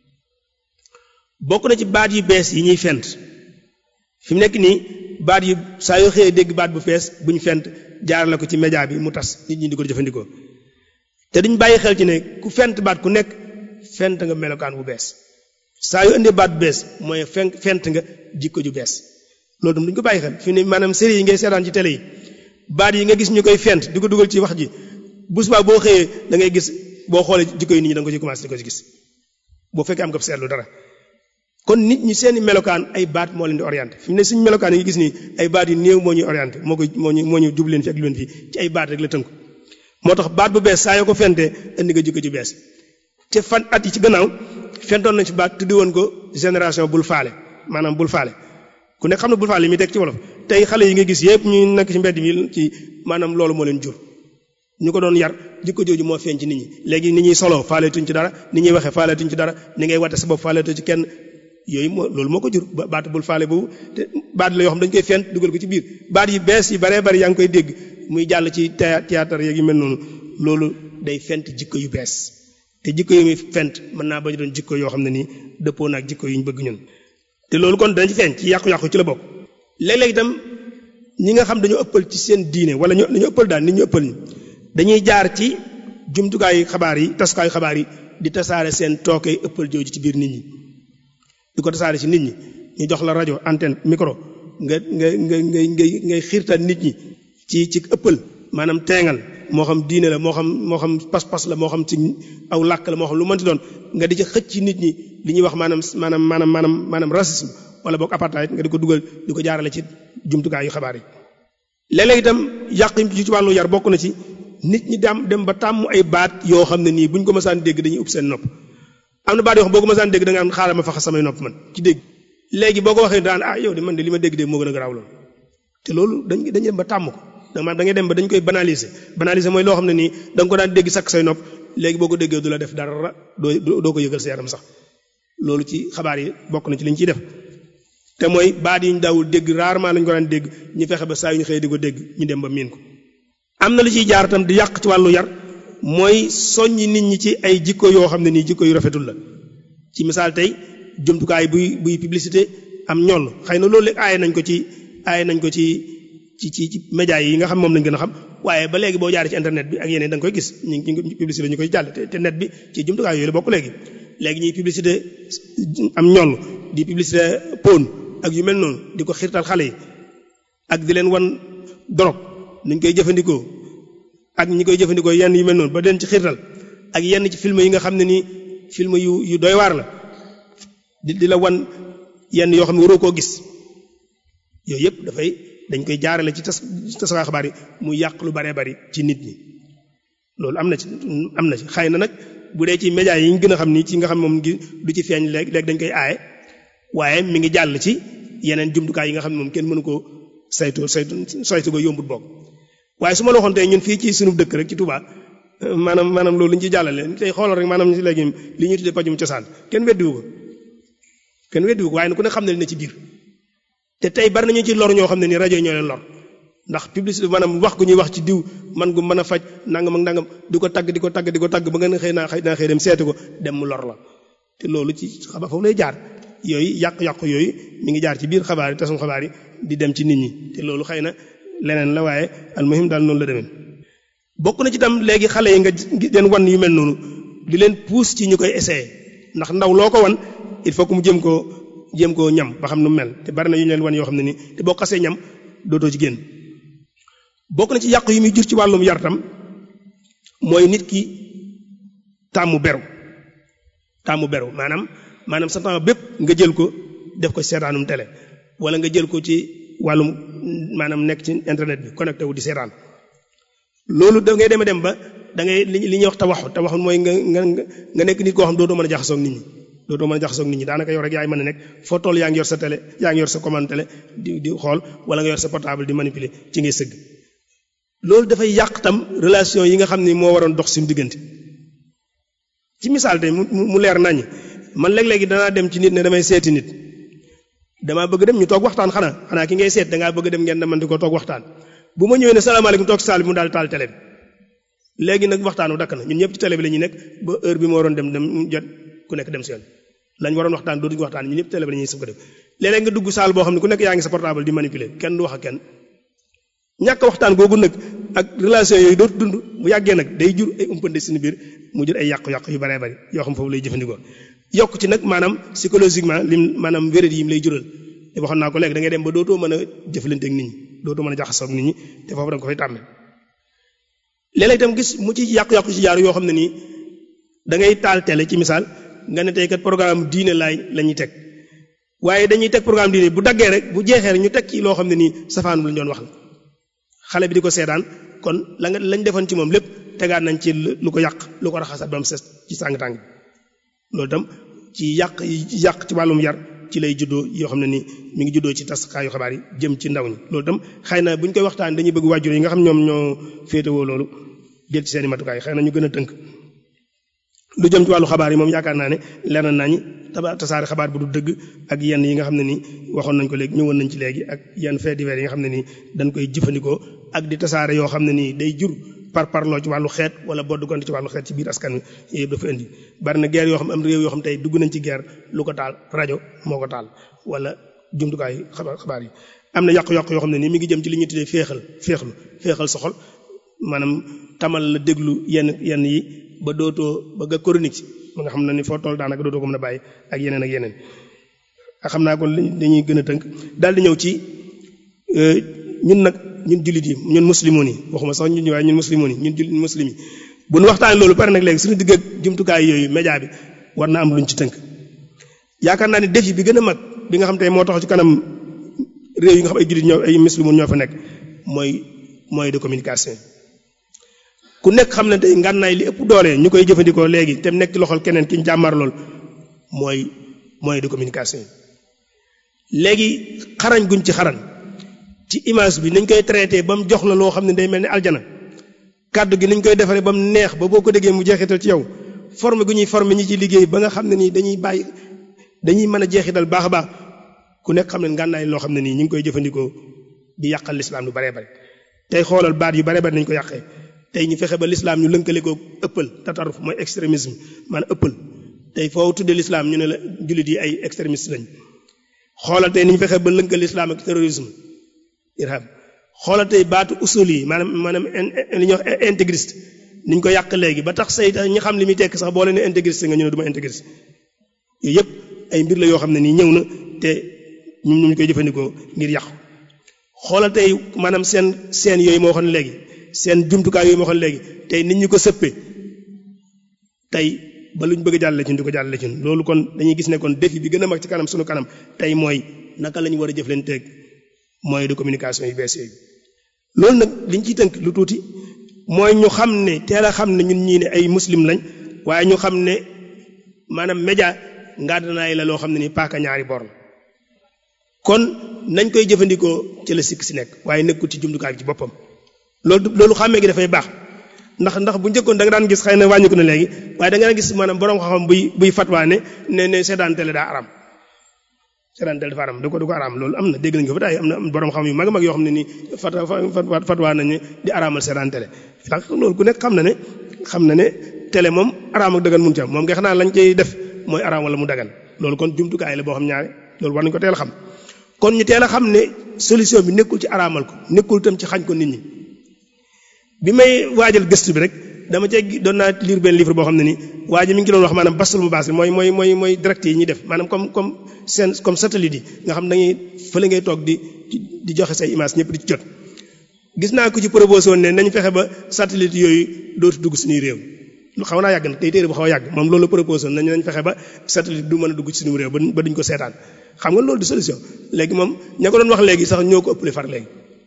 bokk na ci baat yu bees yi ñuy fent fi mu nekk nii baat yu saa yoo xëyee dégg baat bu fees bu ñu fent jaarale ko ci média bi mu tas nit ñi di ko jëfandikoo te duñ bàyyi xel ci ne ku fent baat ku nekk fent nga melokaan bu bees saa yu indee baat bu bees mooy fent fent nga jikko ju bees loolu tam duñ ko bàyyi xel fi ne maanaam série yi ngay seetaan ci télé yi baat yi nga gis ñu koy fent di ko dugal ci wax ji bu subaa boo xëyee da ngay gis boo xoolee jikko yi nit ñi da nga ko ci commencé di ko ci gis boo fekkee am nga seetlu dara kon nit ñi seeni melokaan ay baat moo leen di orienté fi mu ne suñu melokaan yi ngi gis nii ay baat yu néew moo ñuy orienté moo ko moo ñu moo ñu jub leen fi ak lu leen fi ci ay baat rek la tënku moo tax baat bu bees saa yoo ko fentee indi nga jikko ju bees te fan at yi ci gannaaw fentoon nañ ci baat tuddi woon ko génération bul faale maanaam bul faale ku nekk xam ne bul faale yi muy teg ci wolof tey xale yi nga gis yépp ñu nekk ci mbedd mi ci maanaam loolu moo leen jur ñu ko doon yar jikko jooju moo feeñ ci nit ñi léegi ni ñuy soloo faaleetuñ ci dara ni ñuy waxee faaleetuñ ci dara ni ngay wate sa bopp faaleetu ci kenn yooyu moo loolu moo ko jur baat bul faale boobu te baat la yoo xam dañ koy fent dugal ko ci biir baat yi bees yi baree bari yaa ngi koy dégg muy jàll ci théâtre yeeg yu mel noonu loolu day fent jikko yu bees te jikko yu muy fent mën naa bañ doon jikko yoo xam ne nii dëppoo naag jikko yu ñu bëgg ñun te loolu kon dana ci feeñ ci yàqu-yàqu ci la bokk léeg-léeg itam ñi nga xam dañoo ëppal ci seen diine wala ñu dañu ëppal daal nit ñu ëppal ñi dañuy jaar ci jumtukaayu xabaar yi tasukaayu xabaar yi di tasaare seen tookee ëppal jooju ci biir nit ñi di ko tasaare ci nit ñi ñu jox la rajo antenne micro nga nga nga ngay ngay ngay xiirtal nit ñi ci ci ëppal maanaam teengal moo xam diine la moo xam moo xam pas-pas la moo xam ci aw làkk la moo xam lu mënti doon nga di ci xëcc ci nit ñi li ñuy wax maanaam maanaam maanaam maanaam maanaam racisme wala boog apartheid nga di ko dugal di ko jaarale ci jumtukaayu xabaar yi. léeg-léeg itam yàq yi ci wàllu yar bokk na ci nit ñi dem dem ba tàmm ay baat yoo xam ne nii buñ ko mësaan dégg dañuy ub seen nopp am na baat yoo xam boo ko mësaan dégg da nga am xaaral ma faxa samay nopp man ci dégg léegi boo ko waxee daan ah yow de man de li ma dégg de moo gën a garaaw loolu te loolu dañ dañ dem ba tàmm ko da da ngay dem ba dañ koy banaliser banaliser mooy loo xam ne nii da nga ko daan dégg sakk say nopp léegi boo ko déggee du la def dara doo doo ko yëgal sa yaram sax loolu ci xabaar yi bokk na ci li ñu ciy def te mooy baat yi ñu daawul dégg rarement lañ ko daan dégg ñu fexe ba saa yu ñu xëyee di ko dégg ñu dem ba miin ko am na lu ciy jaar itam di yàq ci wàllu yar mooy soññi nit ñi ci ay jikko yoo xam ne nii jikko yu rafetul la ci misaal tey jumtukaay buy buy publicité am ñoll xëy na loolu aaye nañ ko ci aaye nañ ko ci ci ci ci médias yi nga xam moom lañ gën a xam waaye ba léegi boo jaaree ci internet bi ak yeneen da nga koy gis ñu ngi publicité ñu koy jàll te net bi ci jumtukaay yooyu la bokk léegi léegi ñuy publicité am ñoll di publicité pon ak yu mel noonu di ko xiirtal xale yi ak di leen wan dorog nuñ koy jëfandikoo ak ñi koy jëfandikoo yenn yu mel noonu ba den ci xiirtal ak yenn ci film yi nga xam ne nii film yu yu doy waar la di di la wan yenn yoo xam ne waroo koo gis yooyu yëpp dafay dañ koy jaarale ci tas tasawaay xabaar yi mu yàq lu baree bari ci nit ñi loolu am na ci am na ci xëy na nag bu dee ci médias yi ñu gën a xam ni ci nga xam moom ngi du ci feeñ léegi léegi dañ koy aaye waaye mi ngi jàll ci yeneen jumtukaay yi nga xam ne moom kenn mënu koo saytu saytu saytu ko yombut bokk waaye su ma la waxoon tey ñun fii ci sunu dëkk rek ci Touba maanaam maanaam loolu ñu ciy jàllale tey xoolal rek maanaam ci léegi li ñuy tuddee pajum cosaan kenn weddiwu ko kenn weddiwu ko waaye ku ne xam ne li na ci biir te tey bari nañu ci lor ñoo xam ne ni rajo yi ñoo leen lor ndax publicité maanaam wax gu ñuy wax ci diw man gu mën a faj nangam ak nangam di ko tagg di ko tagg di ko tagg ba nga xëy naa xëy naa xëy dem seeti ko dem mu lor la te loolu ci xabaar foofu lay jaar yooyu yàq-yàq yooyu mi ngi jaar ci biir xabaar yi tasum xabaar yi di dem ci nit ñi te loolu xëy na leneen la waaye almuhim daal noonu la demee bokk na ci tam léegi xale yi nga leen wan yu mel noonu di leen pousse ci ñu koy essayer ndax ndaw loo ko wan il faut que mu jëm koo jéem koo ñam ba xam nu mel te bari na yu ñu leen wan yoo xam ne nii te boo xasee ñam dootoo ci génn bokk na ci yàq yu muy jur ci wàllum yar tam mooy nit ki tàmmu beru tàmmu beru maanaam maanaam sa temps bépp nga jël ko def ko seetaanum télé wala nga jël ko ci wàllum maanaam nekk ci internet bi connecté wu di seetaan loolu da ngay dem dem ba da ngay li ñuy wax tawaxu tawaxu mooy nga nga nga nekk nit koo xam dootoo mën a jaxasoo ak nit ñi dootoo mën a jaxasoo ak nit ñi daanaka yow rek yaay mën a nekk foo toll yaa ngi yor sa télé yaa ngi yor sa commande télé di di xool wala nga yor sa portable di manipuler ci ngay sëgg loolu dafay yàq tam relation yi nga xam ni moo waroon dox suñu diggante ci misaal tey mu mu leer naññ man léeg-léegi danaa dem ci nit ne damay seeti nit damaa bëgg dem ñu toog waxtaan xanaa xanaa ki ngay seet dangaa bëgg dem ngeen demante ko toog waxtaan bu ma ñëwee ne salaamaaleykum toog saal bi mu daal taal télé bi léegi nag waxtaanu dakk na ñun ñëpp ci télé bi la ñuy nekk ba heure bi ma waroon dem dem jot ku nekk dem si yoon lañ waroon waxtaan dootuñu waxtaan ñun ñëpp télé bi la ñuy sëf ko def léeg-léeg nga dugg saal boo xam ne ku nekk yaa ngi sa portable di manipuler kenn du wax ak kenn ñàkk waxtaan googu nag ak relation yooyu dootu dund bu yàggee nag day jur ay umpande suñu biir mu jur ay yàqu-yàqu yu baree bari yoo xam foofu lay jëfandikoo yokk ci nag maanaam psychologiquement lim maanaam wérat yi mu lay jural te waxoon naa ko léegi da ngay dem ba dootoo mën a jëflante ak nit ñi dootoo mën a jaxasoo ak nit ñi te foofu da nga ko fay tàmme léeg-léeg itam gis mu ci yàqu-yàqu ci jaaru yoo xam ne nii da ngay taal télé ci misaal nga ne tey kat programme diine laay la ñuy teg waaye dañuy teg programme diine bu daggee rek bu jeexee rek ñu teg ci loo xam ne nii safaanu lañ doon wax la xale bi di ko seetaan kon la nga lañ defoon ci moom lépp tegaat nañ ci lu ko yàq lu ko raxasaat ba mu ses ci sàng-tàng bi loolu itam ci yàq yi yàq ci wàllum yar ci lay juddoo yoo xam ne ni mi ngi juddoo ci taskaayu xabaar yi jëm ci ndaw ñi loolu itam xëy na bu ñu koy waxtaan dañuy bëgg wàjjur yi nga xam ñoom ñoo féetewoo loolu jël ci seen i matukaay xëy na ñu gën a tënk lu jëm ci wàllu xabaar yi moom yaakaar naa ne leer na nañu taba tasaare xabaar bu du dëgg ak yenn yi nga xam ne ni waxoon nañ ko léegi ñëwoon nañ ci léegi ak yenn faits divers yi nga xam ne nii dañ koy jëfandikoo ak di tasaare yoo xam ne nii day jur par parloo ci wàllu xeet wala bodd gonte ci wàllu xeet ci biir askan wi yooyu yëpp dafa indi bari na guerre yoo xam am réew yoo xam tey dugg nañ ci guerre lu ko taal rajo moo ko taal wala jumtukaay xabaar xabaar yi am na yàqu-yàq yoo xam ne nii mi ngi jëm ci li ñuy tuddee féexal féexlu féexal soxol maanaam tamal la déglu yenn yenn yi ba dootoo ba nga chronique ci ba nga xam ne ni foo toll daanaka dootoo ko mën a bàyyi ak yeneen ak yeneen xam naa kon dañuy gën a tënk daal di ñëw ci ñun nag ñun jullit yi ñun muslimoon yi waxuma sax ñun waaye ñun muslimoon yi ñun jullit muslim yi bu nu waxtaanee loolu pare nag léegi suñu digg ak jumtukaay yooyu média bi war na am luñ ci tënk yaakaar naa ne défi bi gën a mag bi nga xam tey moo tax ci kanam réew yi nga xam ay jullit ñoo ay muslimoon ñoo fa nekk mooy moyen de communication ku nekk xam ne tey ngànnaay li ëpp doole ñu koy jëfandikoo léegi te nekk ci loxol keneen ki ñu jàmmar lool mooy moyen de communication léegi xarañ guñ ci xarañ ci image bi nañ koy traité ba mu jox la loo xam ne day mel ni aljana kàddu gi nañ koy defaree ba mu neex ba boo ko déggee mu jeexital ci yow forme gu ñuy forme ñi ci liggéey ba nga xam ne nii dañuy bàyyi dañuy mën a jeexital baax a baax ku nekk xam ne ngànnaay loo xam ne nii ñu ngi koy jëfandikoo di yàqal lislaam lu baree bare tey xoolal baat yu bare bare nañ ko yàqee tey ñu fexe ba lislaam ñu lënkale ko ëppal tataruf mooy extrémisme maanaam ëppal tey foo tuddee lislaam ñu ne la jullit yi ay extrémiste lañ xoolal tey ni ñu fexe ba lënkale lislaam ak terrorisme irhab xoolal tey baatu usul yi maanaam maanaam li ñuy wax intégriste ni ñu ko yàq léegi ba tax say ñi xam li muy tekk sax boo leen ne intégriste nga ñu ne du ma intégriste yooyu yëpp ay mbir la yoo xam ne nii ñëw na te ñun ñu koy jëfandikoo ngir yàqu xoolal tey maanaam seen seen yooyu moo waxoon léegi seen jumtukaay yooyu moo waxoon léegi tey nit ñi ko sëppee tey ba luñ bëgg a jàllale ci di ko jàllale ci loolu kon dañuy gis ne kon défi bi gën a mag ci kanam sunu kanam tey mooy naka la ñu war a jëflanteeg moyen de communication yu bees yooyu loolu nag liñ ciy tënk lu tuuti mooy ñu xam ne teel a xam ne ñun ñii ne ay muslim lañ waaye ñu xam ne maanaam média ngàddanaay la loo xam ne ni paaka ñaari bor la kon nañ koy jëfandikoo ci la sikk si nekk waaye nekkul ci jumtukaay bi ci boppam loolu loolu xàmmee gi dafay baax ndax ndax bu njëkkoon da nga daan gis xëy na wàññiku na léegi waaye da nga daan gis maanaam borom xam-xam buy buy fatwaa ne ne ne seetaan télé daa aram seetaan télé dafa aram da ko da ko aram loolu am na dégg nañ ko fa taay am na borom xam yu mag a mag yoo xam ne nii fat fatwaa nañ ne di araamal seetaan télé ndax loolu ku nekk xam na ne xam na ne télé moom araam ak dagan mun ci am moom nga xanaa lañ cay def mooy araam wala mu dagan loolu kon jumtukaay la boo xam ñaare loolu war nañ ko teel a xam kon ñu teel a xam ne solution bi nekkul ci araamal ko nekkul itam ci xañ ko nit ñi bi may waajal gëstu bi rek dama cee doon naa lire benn livre boo xam ne nii waa ji mi ngi doon wax maanaam basul mu baas mooy mooy mooy mooy direct yi ñuy def maanaam comme comme seen comme satellite yi nga xam da ngay fële ngay toog di di joxe say image ñëpp di ci jot. gis naa ko ci proposé woon ne nañu fexe ba satellite yooyu dootu dugg suñuy réew lu xaw naa yàgg nag tey téere bu xaw a yàgg moom loolu la proposé woon nañu nañ fexe ba satellite du mën a dugg ci suñu réew ba duñ ko seetaan xam nga loolu du solution léegi moom ña ko doon wax léegi sax ñoo ko ëppale far léegi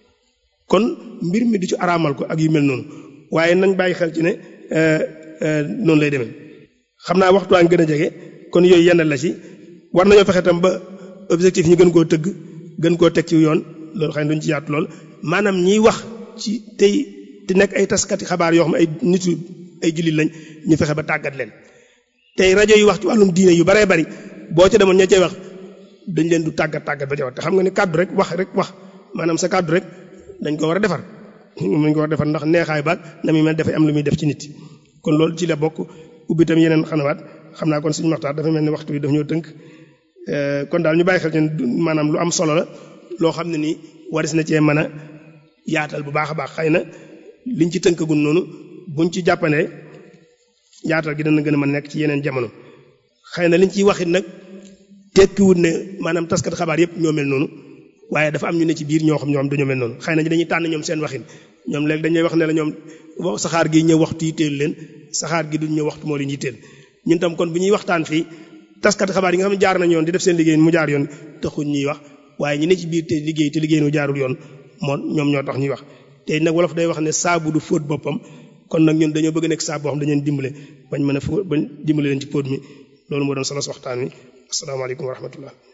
kon mbir mi du ci araamal ko ak yu mel noonu waaye nañ bàyyi xel ci ne noonu lay demee xam naa waxtu waa ngi gën a jege kon yooyu yenn la ci war nañoo fexe tam ba objectif ñu gën koo tëgg gën koo teg ci yoon loolu xëy na duñ ci yaatu lool maanaam ñiy wax ci tey te nekk ay taskati xabaar yoo xam ay nit ay jullit lañ ñu fexe ba tàggat leen tey rajo yi wax ci wàllum diine yu baree bari boo ca demoon ña cay wax dañ leen du tàggat tàggat ba ca wax te xam nga ni kàddu rek wax rek wax maanaam sa kàddu rek dañ ko war a defar dañ ko war a defar ndax neexaay baag na muy mel dafay am lu muy def ci nit kon loolu ci la bokk ubbi tam yeneen xanawaat xam naa kon suñu waxtaan dafa mel ni waxtu bi daf ñoo tënk kon daal ñu bàyyi xel ci maanaam lu am solo la loo xam ne nii waris na cee mën a yaatal bu baax a baax xëy na liñ ci tënkagul noonu buñ ci jàppandee yaatal gi dana gën a mën a nekk ci yeneen jamono xëy na liñ ciy waxit nag tekkiwut ne maanaam taskat xabaar yëpp ñoo mel noonu waaye dafa am ñu ne ci biir ñoo xam ñoom dañoo mel noonu xëy na dañuy tànn ñoom seen waxin ñoom léegi dañuy wax ne la ñoom saxaar gi ñëw waxtu yitteel leen saxaar gi duñ ñëw waxtu moo leen yitteel ñun tam kon bu ñuy waxtaan fii taskat xabaar yi nga xam ne jaar nañ yoon di def seen liggéey mu jaar yoon taxuñ ñuy wax waaye ñi ne ci biir te liggéey te liggéey nu jaarul yoon moo ñoom ñoo tax ñuy wax te nag wolof day wax ne saabu du fóot boppam kon nag ñun dañoo bëgg nekk saa boo xam dañu leen dimbale bañ mën a fu bañ dimbale leen ci póot mi loolu moo doon solo waxtaan wi asalaamaaleykum wa rahmatullah